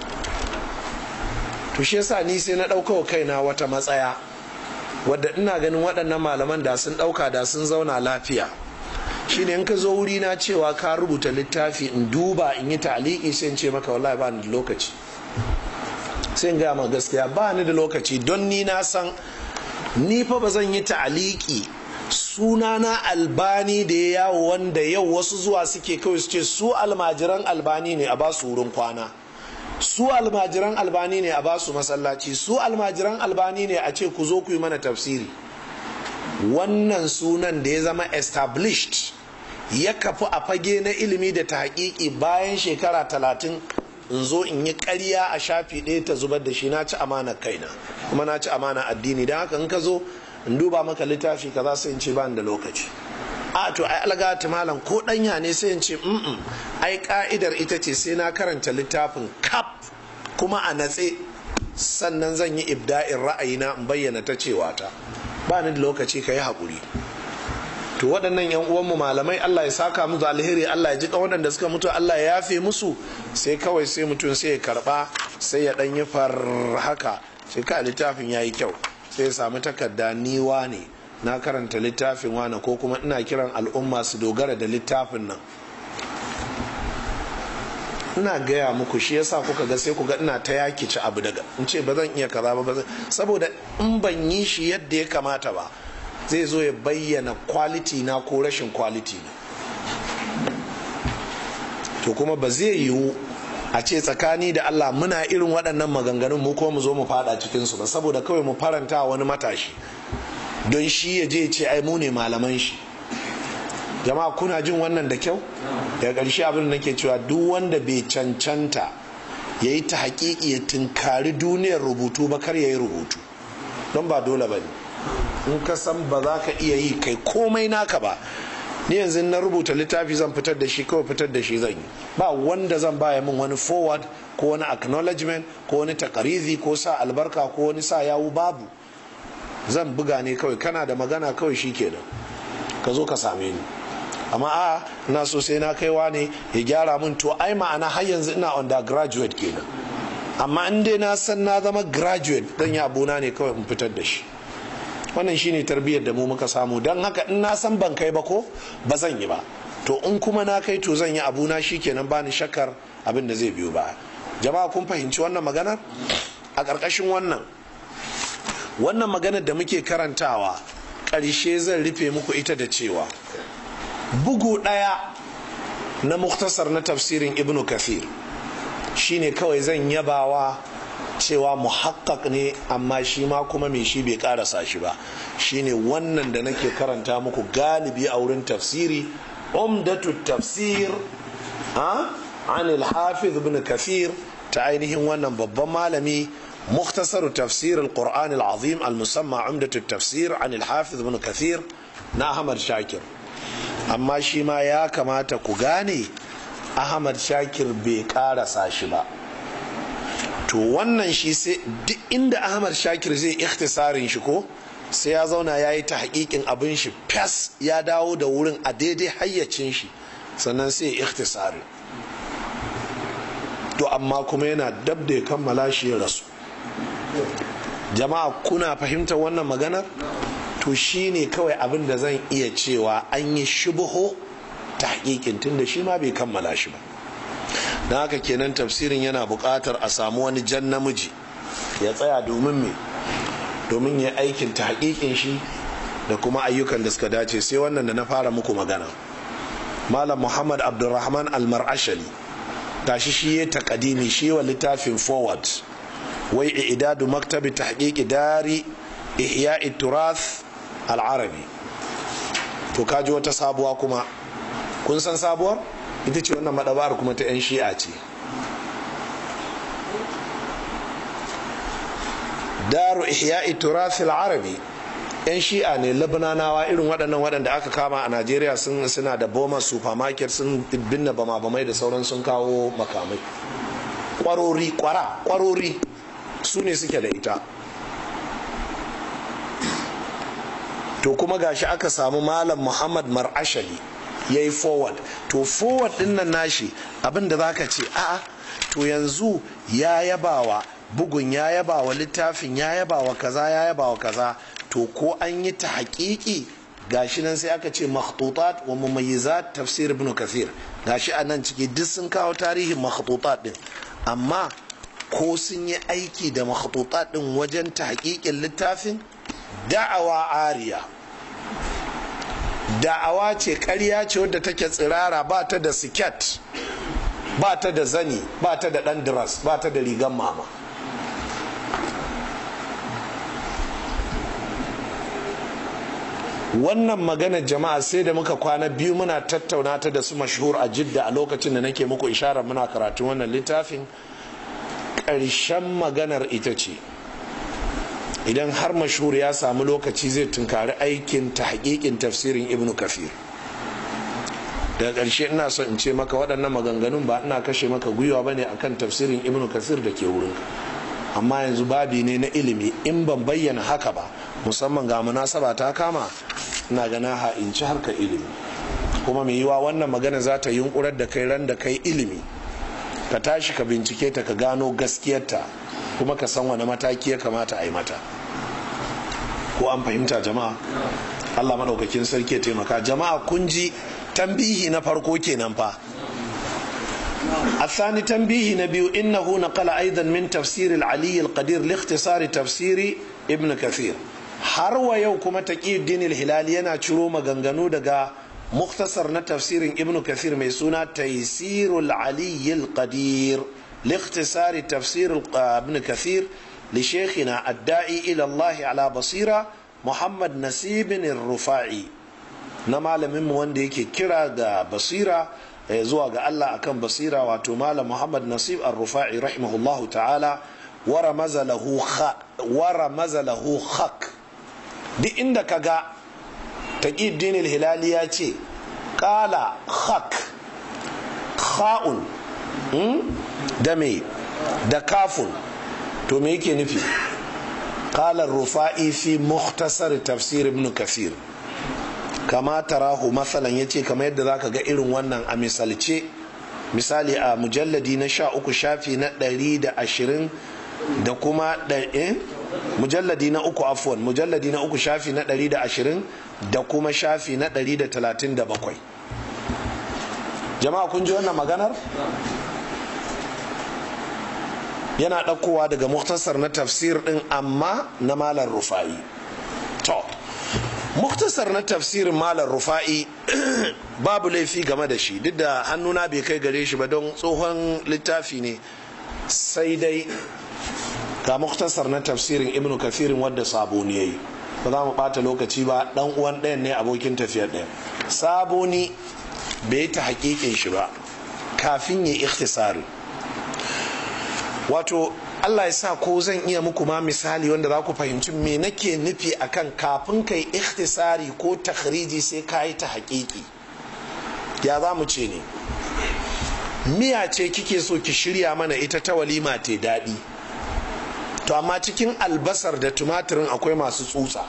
S1: to shi yasa ni sai na ɗauka wa kaina wata matsaya wadda ina ganin waɗannan malaman da sun ɗauka da sun zauna lafiya shine in ka zo wuri na cewa ka rubuta littafi in duba in yi ta'aliki sai in ce maka wallahi ba ni da lokaci sai in gaya ma gaskiya ba ni da lokaci don ni na san ni fa ba zan yi ta'aliki sunana albani da ya yawo wanda yau wasu zuwa suke kawai su ce su almajiran albani ne a basu wurin kwana su almajiran albani ne a basu masallaci su almajiran albani ne a ce ku zo ku yi mana tafsiri wannan sunan da ya zama established ya kafu a fage na ilimi da ta hakiki bayan shekara talatin in zo in yi karya a shafi ɗaya ta zubar da shi na ci amana kaina kuma na ci amana addini don haka in ka zo in duba maka littafi kaza sai in ce ba da lokaci a to ai alga ta malam ko danya ne sai in ce mm ai ka'idar ita ce sai na karanta littafin kap kuma a natse sannan zan yi ibda'in ra'ayina in bayyana ta cewa ta ba ni da lokaci ka yi haƙuri to waɗannan yan uwanmu malamai Allah ya saka musu alheri Allah ya ji waɗanda suka mutu Allah ya yafe musu sai kawai sai mutum sai ya karɓa sai ya ɗan yi far haka sai ka littafin ya yi kyau sai ya samu takarda niwa ne na karanta littafin wane ko kuma ina kiran al'umma su dogara da littafin nan ina gaya muku shi yasa kuka ga sai kuga ina ta yaki ci abu daga in ce ba zan iya kaza ba saboda in ban yi shi yadda ya kamata ba zai zo ya bayyana kwaliti na ko rashin kwaliti na to kuma ba zai yiwu a ce tsakani da Allah muna irin waɗannan maganganun mu ko mu zo mu fada cikinsu ba saboda kawai mu faranta wani matashi don shi ya je ce ai mu ne malaman shi jama'a kuna jin wannan da kyau daga ƙarshe abin da nake cewa duk wanda bai cancanta ya yi ta haƙiƙi ya tunkari duniyar rubutu ba kar ya yi rubutu don ba dole ba ne in ka san ba za ka iya yi kai komai naka ba ni yanzu na rubuta littafi zan fitar da shi kawai fitar da shi zan yi ba wanda zan baya min wani forward ko wani acknowledgement ko wani takarizi ko sa albarka ko wani sa yawu babu zan buga ne kawai kana da magana kawai shi kenan ka zo ka same ni amma a na so sai na kaiwa ne ya gyara min to ai ma'ana har yanzu ina undergraduate kenan amma in dai na san na zama graduate dan ya abuna ne kawai in fitar da shi wannan shine tarbiyyar da mu muka samu don haka in na san ban kai ba ko ba zan yi ba to in kuma na kai to zan yi abuna shi kenan bani shakkar abin da zai biyo ba jama'a kun fahimci wannan maganar a ƙarƙashin wannan wannan maganar da muke karantawa ƙarshe zan rufe muku ita da cewa bugu ɗaya na muktasar na tafsirin ibnu kafir shine kawai zan yabawa cewa muhakkak ne amma shi ma kuma mai shi bai karasa shi ba shine wannan da nake karanta muku galibi a wurin tafsiri umdatu tafsir ha an al-hafiz ibn kafir ta ainihin wannan babban malami مختصر تفسير القرآن العظيم المسمى عمدة التفسير عن الحافظ ابن كثير na Ahmad Shakir amma shi ma ya kamata ku gane ahmad shakir bai karasa shi ba to wannan shi sai duk inda ahmad shakir zai ikhtisarin shi ko sai ya zauna ya yi ta hakikin abin shi fes ya dawo da wurin a daidai hayyacin shi sannan sai ya ikhtisari to amma kuma yana dab da ya kammala shi ya rasu jama'a kuna fahimtar wannan maganar to shine kawai abin da zan iya cewa an yi shubuho ta hakikin tun da shi ma bai kammala shi ba na haka kenan tafsirin yana buƙatar a samu wani jan namiji ya tsaya domin me domin ya aikin ta hakikin shi da kuma ayyukan da suka dace sai wannan da na fara muku magana malam muhammad abdulrahman almar'ashali gashi shi ya takadimi shi wa littafin forward wai idadu maktabi tahqiqi dari ihya'i turath al-arabi to kaji wata sabuwa kuma kun san sabuwar ita ce wannan madabar kuma ta 'yan shi'a ce daru ihya'i turath al-arabi 'yan shi'a ne labananawa irin waɗannan waɗanda aka kama a najeriya sun suna da boma supermarket sun binne bama bamai da sauran sun kawo makamai kwarori kwara kwarori su ne suke da ita to kuma gashi aka samu malam muhammad mar'ashali ya yi forward to forward din nan nashi abin da zaka ce a'a to yanzu ya yabawa bugun ya yabawa littafin ya yabawa kaza ya yabawa kaza to ko an yi ta haƙiƙi gashi nan sai aka ce makhtutat wa mumayyizat tafsir ibn kathir gashi a nan ciki duk sun kawo tarihin makhtutat din amma ko sun yi aiki da makhtutat din wajen ta haƙiƙin littafin da'awa ariya da'awa ce ƙarya ce wadda take tsirara ba ta da siket ba ta da zani ba ta da ɗan diras ba ta da rigan mama wannan magana jama'a sai da muka kwana biyu muna tattauna ta da su mashhur a jidda a lokacin da nake muku isharar muna karatun wannan littafin ƙarshen maganar ita ce idan har mashhur ya samu lokaci zai tunkari aikin ta hakikin tafsirin ibn kafir daga ƙarshe ina son in ce maka waɗannan maganganun ba ina kashe maka gwiwa ba ne akan tafsirin ibn kafir da ke wurinka amma yanzu babi ne na ilimi in ban bayyana haka ba musamman ga munasaba ta kama ina gana ha'inci harkar ilimi kuma mai yiwa wannan magana za ta yunkurar da kai ran da kai ilimi ka tashi ka bincike ta ka gano gaskiyarta kuma ka san wani mataki ya kamata a yi mata ko an fahimta jama'a allah maɗaukakin sarki ya taimaka jama'a kun ji tambihi na farko kenan fa الثاني تنبيه نبي إنه نقل أيضا من تفسير العلي القدير لاختصار تفسير ابن كثير har wa yau kuma taqiyuddin al-hilali yana ciro maganganu daga muktasar na tafsirin ibnu kathir mai suna taysirul ali al-qadir لاختصار تفسير ابن كثير لشيخنا الداعي إلى الله على بصيرة محمد نسيب الرفاعي نما لمن wanda yake kira ga basira zuwa ga Allah akan basira wato malam Muhammad Nasib ar-Rufa'i rahimahullahu ta'ala wara mazalahu wara mazalahu khak duk inda ka ga taƙiddin hilali ya ce ƙala hak kha'un da me da kafun to me yake nufi ƙalar rufa'i fi muhtasar tafsir ibn kasir kama tarahu matsalan ya ce kama yadda za ka ga irin wannan a misalce misali a mujalladi na sha uku shafi na ɗari da ashirin da kuma mujalladi na uku afuwan mujalladi na uku shafi na ɗari da ashirin da kuma shafi na ɗari da talatin da bakwai jama'a kun ji wannan maganar yana ɗaukowa daga muktasar na tafsir ɗin amma na malar rufa'i to muktasar na tafsirin malar rufa'i babu laifi game da shi duk da hannuna bai kai gare shi ba don tsohon littafi ne sai dai ga muktasar na tafsirin ibnu kafirin wadda saboni ya yi ba za mu bata lokaci ba dan uwan ɗayan ne abokin tafiyar ɗaya saboni bai ta hakikin shi ba kafin ya ikhtisari wato Allah ya sa ko zan iya muku ma misali wanda za ku fahimci me nake nufi akan kafin kai ikhtisari ko takhriji sai ka yi ta hakiki ya za mu ce ne miya ce kike so ki shirya mana ita ta walima te daɗi to amma cikin albasar da tumatirin akwai masu tsutsa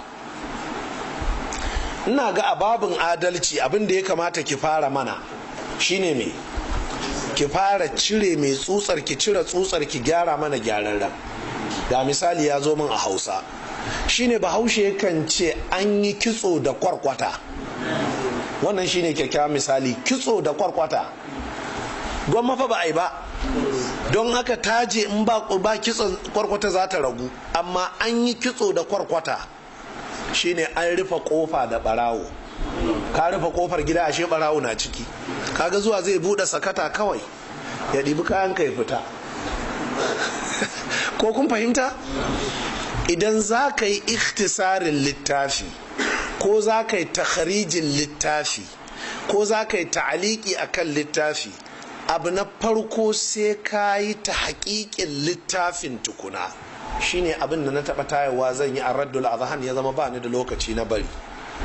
S1: ina ga ababin adalci abin da ya kamata ki fara mana shine me ki fara cire mai tsutsar ki cire tsutsar ki gyara mana gyararren ga misali ya zo min a hausa shine bahaushe yakan ce an yi kitso da kwarkwata wannan shine kyakkyawan misali kitso da kwarkwata gwamma fa ba a yi ba don haka taje in ba ba kitson kwarkwata za ta ragu amma an yi kitso da kwarkwata shine an rufe kofa da barawo ka rufe kofar gida ashe barawo na ciki kaga zuwa zai bude sakata kawai ya ɗibi kayan ka ya fita ko kun fahimta idan za ka yi ikhtisarin littafi ko za ka yi takharijin littafi ko za ka yi ta'aliki a kan littafi abu na farko sai ka yi ta haƙiƙin littafin tukuna shine abin da na taɓa tayawa zan yi a raddul azhan ya zama ba ni da lokaci na bari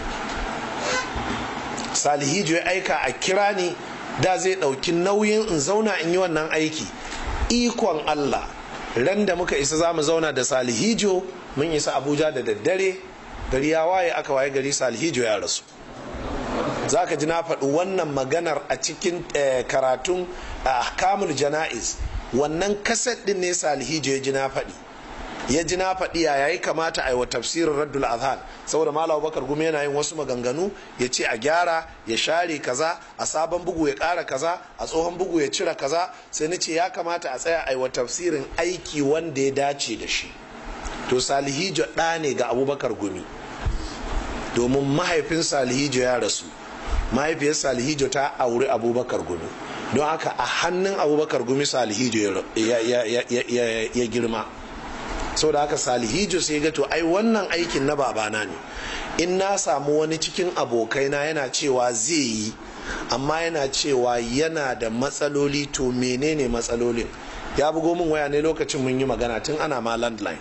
S1: salihijo ya aika a kira ni da zai ɗauki nauyin in zauna in yi wannan aiki ikon allah ran da muka isa za mu zauna da salihijo mun isa abuja da daddare gari ya waye aka waye gari salihijo ya rasu za ka ji na faɗi wannan maganar a cikin karatun kamul jana'iz wannan kaset ɗin ne salihijo ya ji na faɗi ya ji na faɗi ya yayi kamata a yi wa tafsirin raddul azhan saboda malam bakar gumi yana yin wasu maganganu ya ce a gyara ya share kaza a sabon bugu ya ƙara kaza a tsohon bugu ya cire kaza sai na ce ya kamata a tsaya a yi wa tafsirin aiki wanda ya dace da shi to salihijo ɗa ne ga abubakar gumi domin mahaifin salihijo ya rasu mahaifiyar salihijo ta auri abubakar gumi don haka a hannun abubakar gumi salihijo ya girma sau da haka salihijo sai ga to ai wannan aikin na babana ne in na samu wani cikin abokaina yana cewa zai yi amma yana cewa yana da matsaloli to menene matsalolin ya bugo min waya ne lokacin mun yi magana tun ana ma landline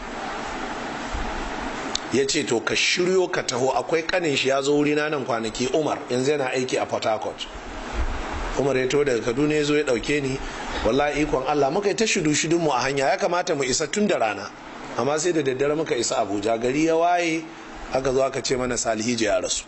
S1: ya ce to ka shiryo ka taho akwai kanin shi ya zo wuri na nan kwanaki umar yanzu yana aiki a port harcourt umar ya taho daga kaduna ya zo ya dauke ni wallahi ikon allah muka yi ta shudu shudun mu a hanya ya kamata mu isa tun da rana amma sai da daddare muka isa abuja gari ya waye aka zo aka ce mana salihiji ya rasu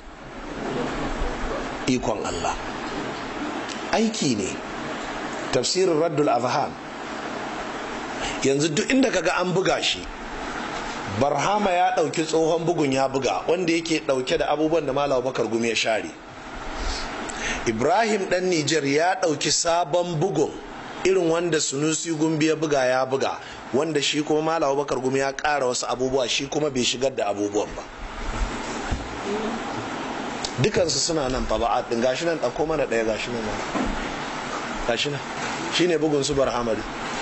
S1: ikon allah aiki ne tafsirin raddul azhan yanzu duk inda kaga an buga shi barhama ya ɗauki tsohon bugun ya buga wanda yake ɗauke da abubuwan da malawa bakar gumi ya share ibrahim ɗan nijar ya ɗauki sabon bugun irin wanda sunusi gumbi ya buga ya buga wanda shi kuma malawa bakar gumi ya ƙara wasu abubuwa shi kuma bai shigar da abubuwan ba dukansu suna nan fa ba ɗin gashi nan ɗauko mana ɗaya gashi nan gashi nan shine bugun su barhamadu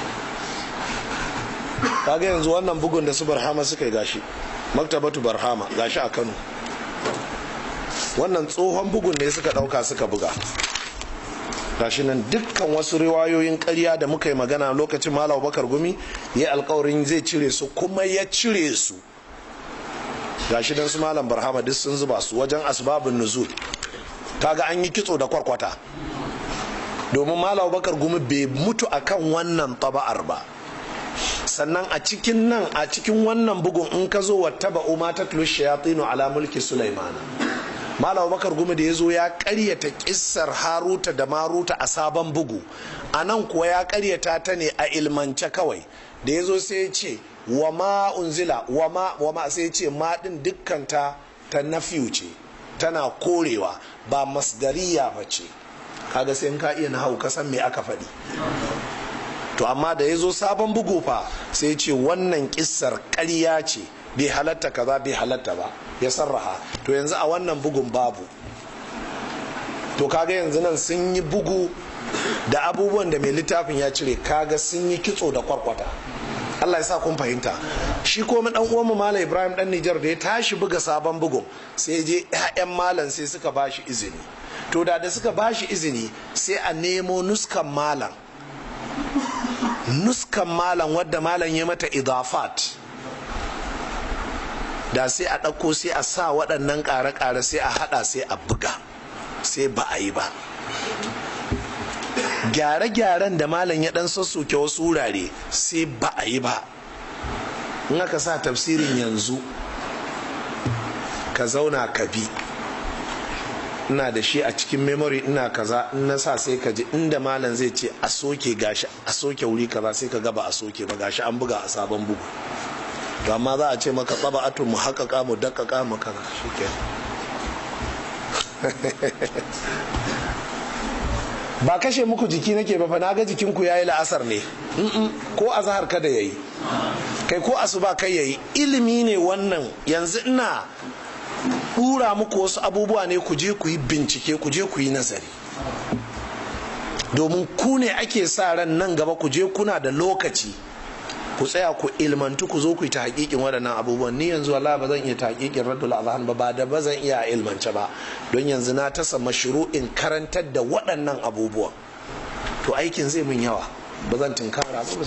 S1: kaga yanzu wannan bugun da su barhama suka yi gashi maktabatu barhama gashi a kano wannan tsohon bugun ne suka dauka suka buga gashi nan dukkan wasu riwayoyin karya da muka yi magana lokacin malam bakar gumi ya alkawarin zai cire su kuma ya cire su gashi dan su malam barhama duk sun zuba su wajen asbabun nuzul kaga an yi kitso da kwarkwata domin malam bakar gumi bai mutu akan wannan taba'ar ba sannan a cikin nan a cikin wannan bugun in ka zo wata ba'u ma ta tulu shayatinu ala mulki sulaimana malam bakar gumi da ya zo ya karyata kissar haruta da maruta a sabon bugu a nan kuwa ya karyata ta ne a ilmance kawai da ya zo sai ya ce wa ma unzila wa ma wa ma sai ya ce ma din dukkan ta ta nafiyu ce tana korewa ba masdariya ba ce kaga sai in ka iya nahau ka san me aka faɗi to amma da ya zo sabon bugu fa sai ce wannan kissar ƙarya ce bai halatta kaza bai halatta ba ya sarraha to yanzu a wannan bugun babu to kaga yanzu nan sun yi bugu da abubuwan da mai littafin ya cire kaga sun yi kitso da kwarkwata Allah ya sa kun fahimta shi ko dan uwan mu Malam Ibrahim dan Nijar da ya tashi buga sabon bugun sai je ƴaƴan malam sai suka bashi izini to da da suka bashi izini sai a nemo nuskan malam nuskan malam wadda malam ya mata idafat da sai a ɗauko sai a sa waɗannan ƙare-ƙare sai a haɗa sai a buga sai ba a yi ba gyare-gyaren da malam ya dan sassoke wasu wurare sai ba a yi ba in aka sa tafsirin yanzu ka zauna ka bi ina da shi a cikin memory ina kaza in na sa sai ka ji inda malam zai ce a soke gashi a soke wuri kaza sai ka gaba a soke ba gashi an buga a sabon bugu to amma za a ce maka tsaba atu mu haƙaƙa mu daƙaƙa mu kaza shike ba kashe muku jiki nake ba fa na ga jikinku yayi la'asar ne ko azhar kada yayi kai ko asuba kai yayi ilimi ne wannan yanzu ina dura muku wasu abubuwa ne ku je ku yi bincike ku je ku yi nazari domin ku ne ake sa ran nan gaba ku je kuna da lokaci ku tsaya ku ilmantu ku zo ku yi ta hakikin waɗannan abubuwan ni yanzu wallahi ba zan iya ta hakikin raddul azhan ba ba da ba zan iya ilmance ba don yanzu na tasa mashru'in karantar da waɗannan abubuwan to aikin zai min yawa ba zan tunkara ba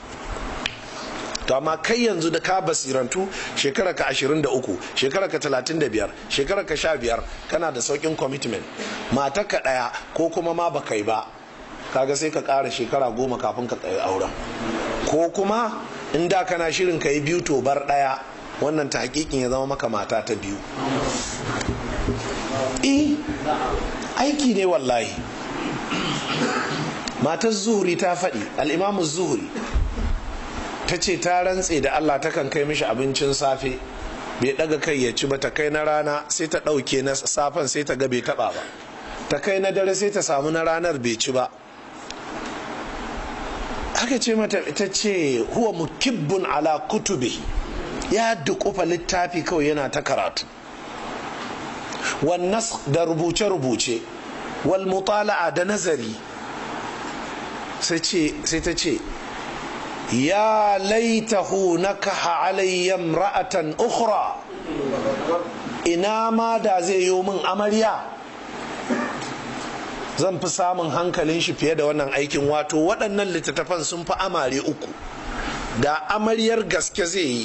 S1: to amma kai yanzu da ka basirantu shekara ka 23 shekara ka 35 shekara ka 15 kana da saukin commitment mata ka daya ko kuma ma baka yi ba kaga sai ka kara shekara goma kafin ka tsaye auren ko kuma in da kana shirin ka yi biyu to bar daya wannan ta hakikin ya zama maka mata ta biyu eh aiki ne wallahi matar zuhuri ta faɗi al'imamu zuhuri ta ce ta rantse da Allah takan kai mishi abincin safe bai daga kai ya ci ba ta kai na rana sai ta ɗauke na safen sai ta ga bai taɓa ba ta kai na dare sai ta samu na ranar bai ci ba aka ce mata ita ce huwa mukibbun ala kutube ya dukufa littafi kawai yana ta karatu wannas da rubuce-rubuce wal mutala'a da nazari sai ta ce ya laitahu nakaha alayya ra'atan ukhra ina ma da zai yi min amarya zan fi samun hankalin shi fiye da wannan aikin wato waɗannan littattafan sun fi amare uku da amaryar gaske zai yi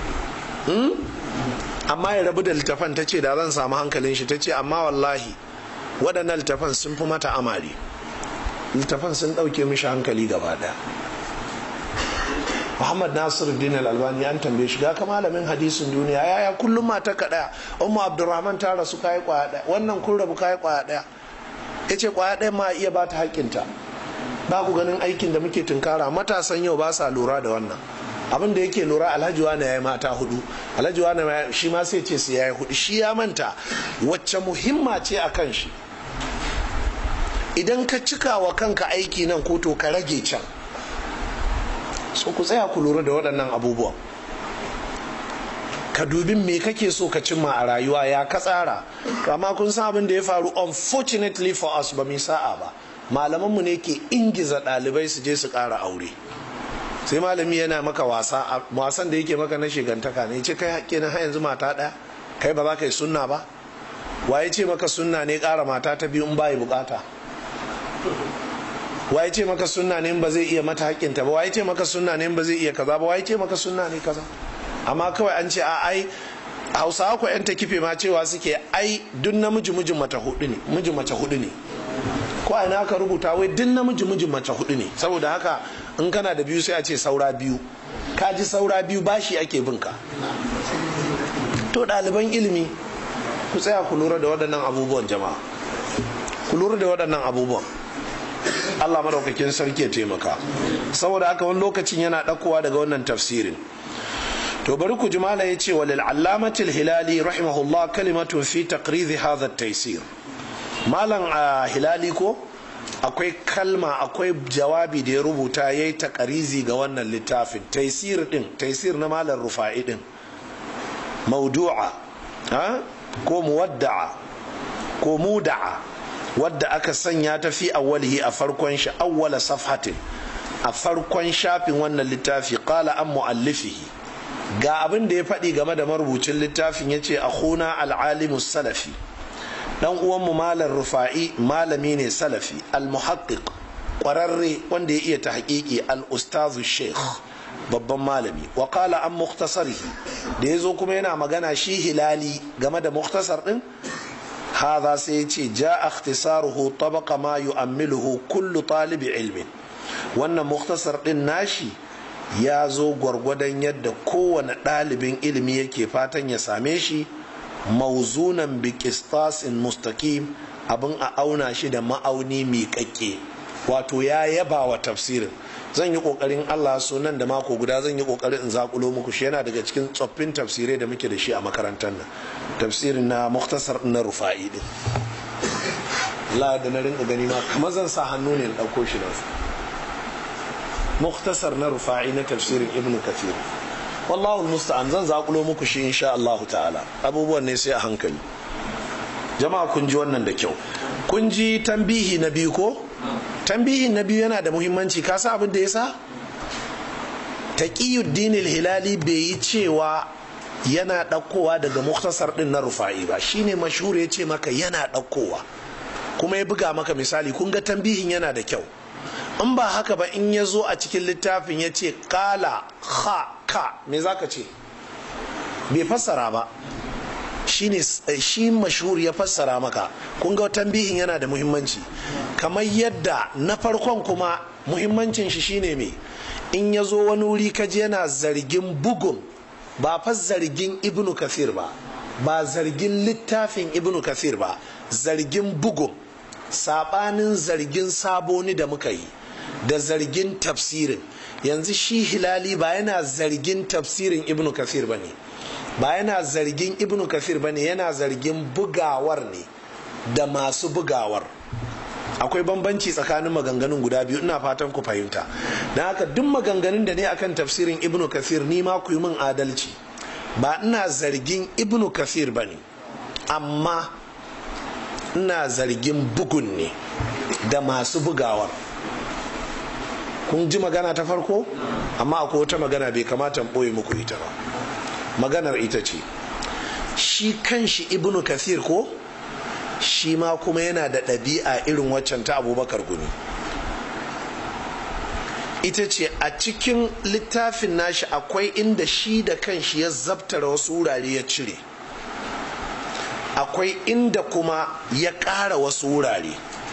S1: amma ya rabu da littattafan ta ce da zan samu hankalin shi ta ce amma wallahi waɗannan littattafan sun fi mata amare littattafan sun ɗauke mishi hankali gaba ɗaya Muhammad Nasir Din Al-Albani an tambaye shi ga ka malamin hadisin duniya yaya kullum mata ka daya Ummu Abdurrahman ta rasu kai kwaya daya wannan kun rabu kai kwaya daya yace kwaya daya ma iya bata haƙƙinta ba ku ganin aikin da muke tunkara matasan yau ba sa lura da wannan abin da yake lura alhaji wani ya yi mata hudu alhaji wani shi ma sai ce su ya yi hudu shi ya manta wacce muhimma ce a kan shi idan ka cika wa kanka aiki nan ko to ka rage can so ku tsaya ku lura da waɗannan abubuwan ka dubi me kake so ka cimma a rayuwa ya ka tsara amma kun san abin da ya faru unfortunately for us ba mu sa'a ba malamanmu ne ke ingiza ɗalibai su je su ƙara aure sai malami yana maka wasa wasan da yake maka na shigantaka ne ce kai haƙƙi na yanzu mata ɗaya kai ba za ka yi sunna ba waye ce maka sunna ne ƙara mata ta biyu in ba yi bukata waye ce maka sunna ne ba zai iya mata haƙƙinta ba waye ce maka sunna ne ba zai iya kaza ba waye ce maka sunna ne kaza amma kawai an ce a ai hausawa ko yan kife ma cewa suke ai duk namiji mijin mace hudu ne mijin mace hudu ne ko a ina aka rubuta wai duk namiji mijin mace hudu ne saboda haka in kana da biyu sai a ce saura biyu ka ji saura biyu bashi ake bin ka to ɗaliban ilimi ku tsaya ku lura da waɗannan abubuwan jama'a ku lura da waɗannan abubuwan Allah madaukakin sarki ya taimaka saboda haka wani lokacin yana ɗakowa daga wannan tafsirin to bari ku ji mala yace walil allamati hilali rahimahullah kalimatun fi taqrid hadha at-taysir malam hilali ko akwai kalma akwai jawabi da ya rubuta yayi takarizi ga wannan littafin taysir din taysir na malam rufa'i din mawdu'a ha ko muwadda'a ko muda'a wadda aka sanya ta fi awwalihi a farkon shi awwala safhatin a farkon shafin wannan littafi qala an muallifihi ga abin da ya faɗi game da marubucin littafin ya ce a huna al'alimus salafi dan uwanmu malam rufa'i malami ne salafi al-muhaqqiq ƙwararre wanda ya iya ta haƙiƙi al-ustazu sheikh babban malami wa qala an mukhtasarihi da ya zo kuma yana magana shi hilali game da mukhtasar din hadha sai ya ce ja ikhtisaruhu tabaqa ma yu'ammiluhu kullu talibi ilmin wannan muktasar din nashi ya zo gwargwadon yadda kowane ɗalibin ilimi yake fatan ya same shi mauzunan bi qistasin mustaqim abin a auna shi da ma'auni miƙaƙƙe wato ya yaba wa tafsirin zan yi ƙoƙarin allah so nan da mako guda zan yi ƙoƙarin in zaƙulo muku shi yana daga cikin tsoffin tafsirai da muke da shi a makarantar nan tafsirin na muktasar na rufa'i din Allah da na rinka gani ma kamar zan sa hannu ne in ɗauko shi nan muktasar na rufa'i na tafsirin ibn kathir wallahu musta'an zan zaƙulo muku shi insha Allah ta'ala abubuwan ne sai a hankali jama'a kun ji wannan da kyau kun ji tambihi na biyu ko tambihin na biyu yana da muhimmanci ka sa abin da ya sa taqiyuddin hilali bai yi cewa yana ɗaukowa daga muktasar ɗin na rufa'i ba shine mashhur ya ce maka yana ɗaukowa kuma ya buga maka misali kun ga tambihin yana da kyau in ba haka ba in ya zo a cikin littafin ya ce kala ha ka me za ka ce bai fassara ba shine shi mashhur ya fassara maka kun ga tambihin yana da muhimmanci kamar yadda na farkon kuma muhimmancin shi shine me in ya zo wani wuri kaji yana zargin bugun ba fa zargin ibnu kasir ba ba zargin littafin ibnu kasir ba zargin bugun sabanin zargin saboni da muka yi da zargin tafsirin yanzu shi hilali ba yana zargin tafsirin ibnu kasir ba ne ba yana zargin ibnu kasir ba ne yana zargin bugawar ne da masu bugawar akwai bambanci tsakanin maganganun guda biyu ina fatan ku fahimta na haka duk maganganun da ne akan tafsirin ibnu kasir ni ma ku yi min adalci ba ina zargin ibnu kasir ba ne amma ina zargin bugun ne da masu bugawar kun ji magana ta farko amma akwai wata magana bai kamata ɓoye muku ita ba maganar ita ce shi kanshi ibnu kasir ko shi ma kuma yana da ɗabi'a irin waccan ta abubakar gumi ita ce a cikin littafin nashi akwai inda shi da kanshi ya zabtara wasu wurare ya cire akwai inda kuma ya ƙara wasu wurare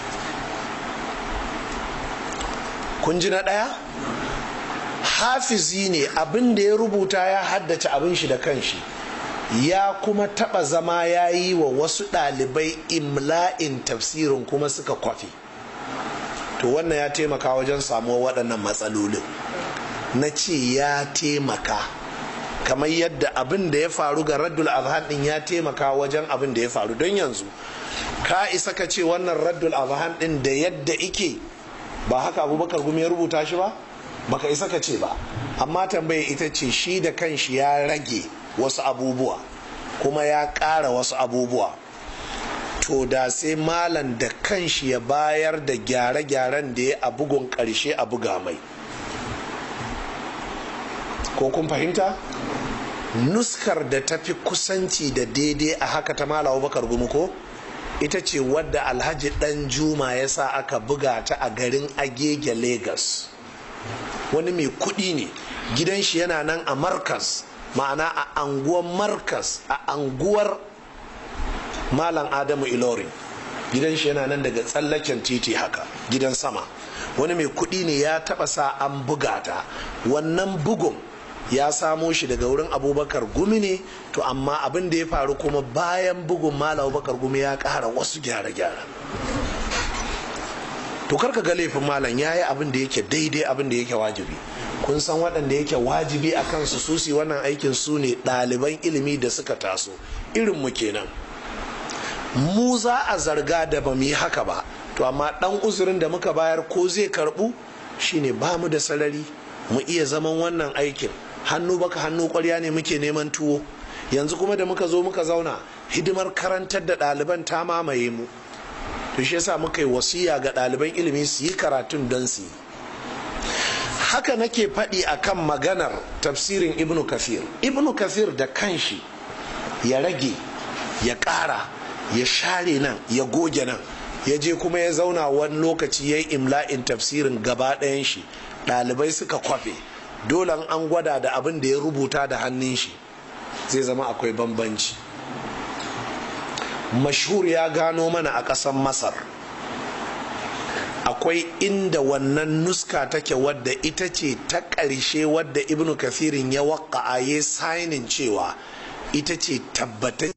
S1: kun ji na ɗaya hafizi ne abin da ya rubuta ya haddace abin shi da kanshi ya kuma taɓa zama ya yi wa wasu ɗalibai imla'in tafsirin kuma suka kwafi to wannan ya taimaka wajen samuwa waɗannan matsalolin na ce ya taimaka kamar yadda abin da ya faru ga raddul azhan din ya taimaka wajen abin da ya faru don yanzu ka isa ka ce wannan raddul azhan din da yadda ike ba haka abubakar gumi ya rubuta shi ba baka isa ka ce ba amma tambaya ita ce shi da kanshi ya rage wasu abubuwa kuma ya ƙara wasu abubuwa to da sai malam da kanshi ya bayar da gyare-gyaren da ya a bugun ƙarshe a buga mai ko kun fahimta nuskar da ta fi kusanci da daidai a haka ta malawa bakar gumi ko ita ce wadda alhaji dan juma ya sa aka buga ta a garin agege lagos wani mai kudi ne gidan shi yana nan a markas ma'ana a anguwar markas a anguwar malam adamu ilorin gidan shi yana nan daga tsallaken titi haka gidan sama wani mai kudi ne ya taba sa an buga ta wannan bugun ya samo shi daga wurin abubakar gumi ne to amma abin da ya faru kuma bayan bugun malam abubakar gumi ya kara wasu gyare-gyare to karka ga laifin malam ya yi abin da yake daidai abin da yake wajibi kun san waɗanda yake wajibi a kansu susi wannan aikin su ne ɗaliban ilimi da suka taso irin mu kenan mu za a zarga da ba mu yi haka ba to amma ɗan uzurin da muka bayar ko zai karɓu shine ba mu da sarari mu iya zaman wannan aikin hannu baka hannu kwarya ne muke neman tuwo yanzu kuma da muka zo muka zauna hidimar karantar da ɗaliban ta mamaye mu to shi yasa muka yi wasiya ga ɗaliban ilimi su yi karatun don su yi haka nake faɗi akan maganar tafsirin ibnu kafir ibnu kafir da kanshi ya rage ya ƙara ya share nan ya goge nan ya je kuma ya zauna wani lokaci ya yi imla'in tafsirin gaba ɗayan shi ɗalibai suka kwafe dole an gwada da abin da ya rubuta da hannun shi zai zama akwai bambanci mashhur ya gano mana a ƙasar masar akwai inda wannan nuska take wadda ita ce ta ƙarshe wadda ibnu kafirin ya waƙa ya sainin cewa ita ce tabbatar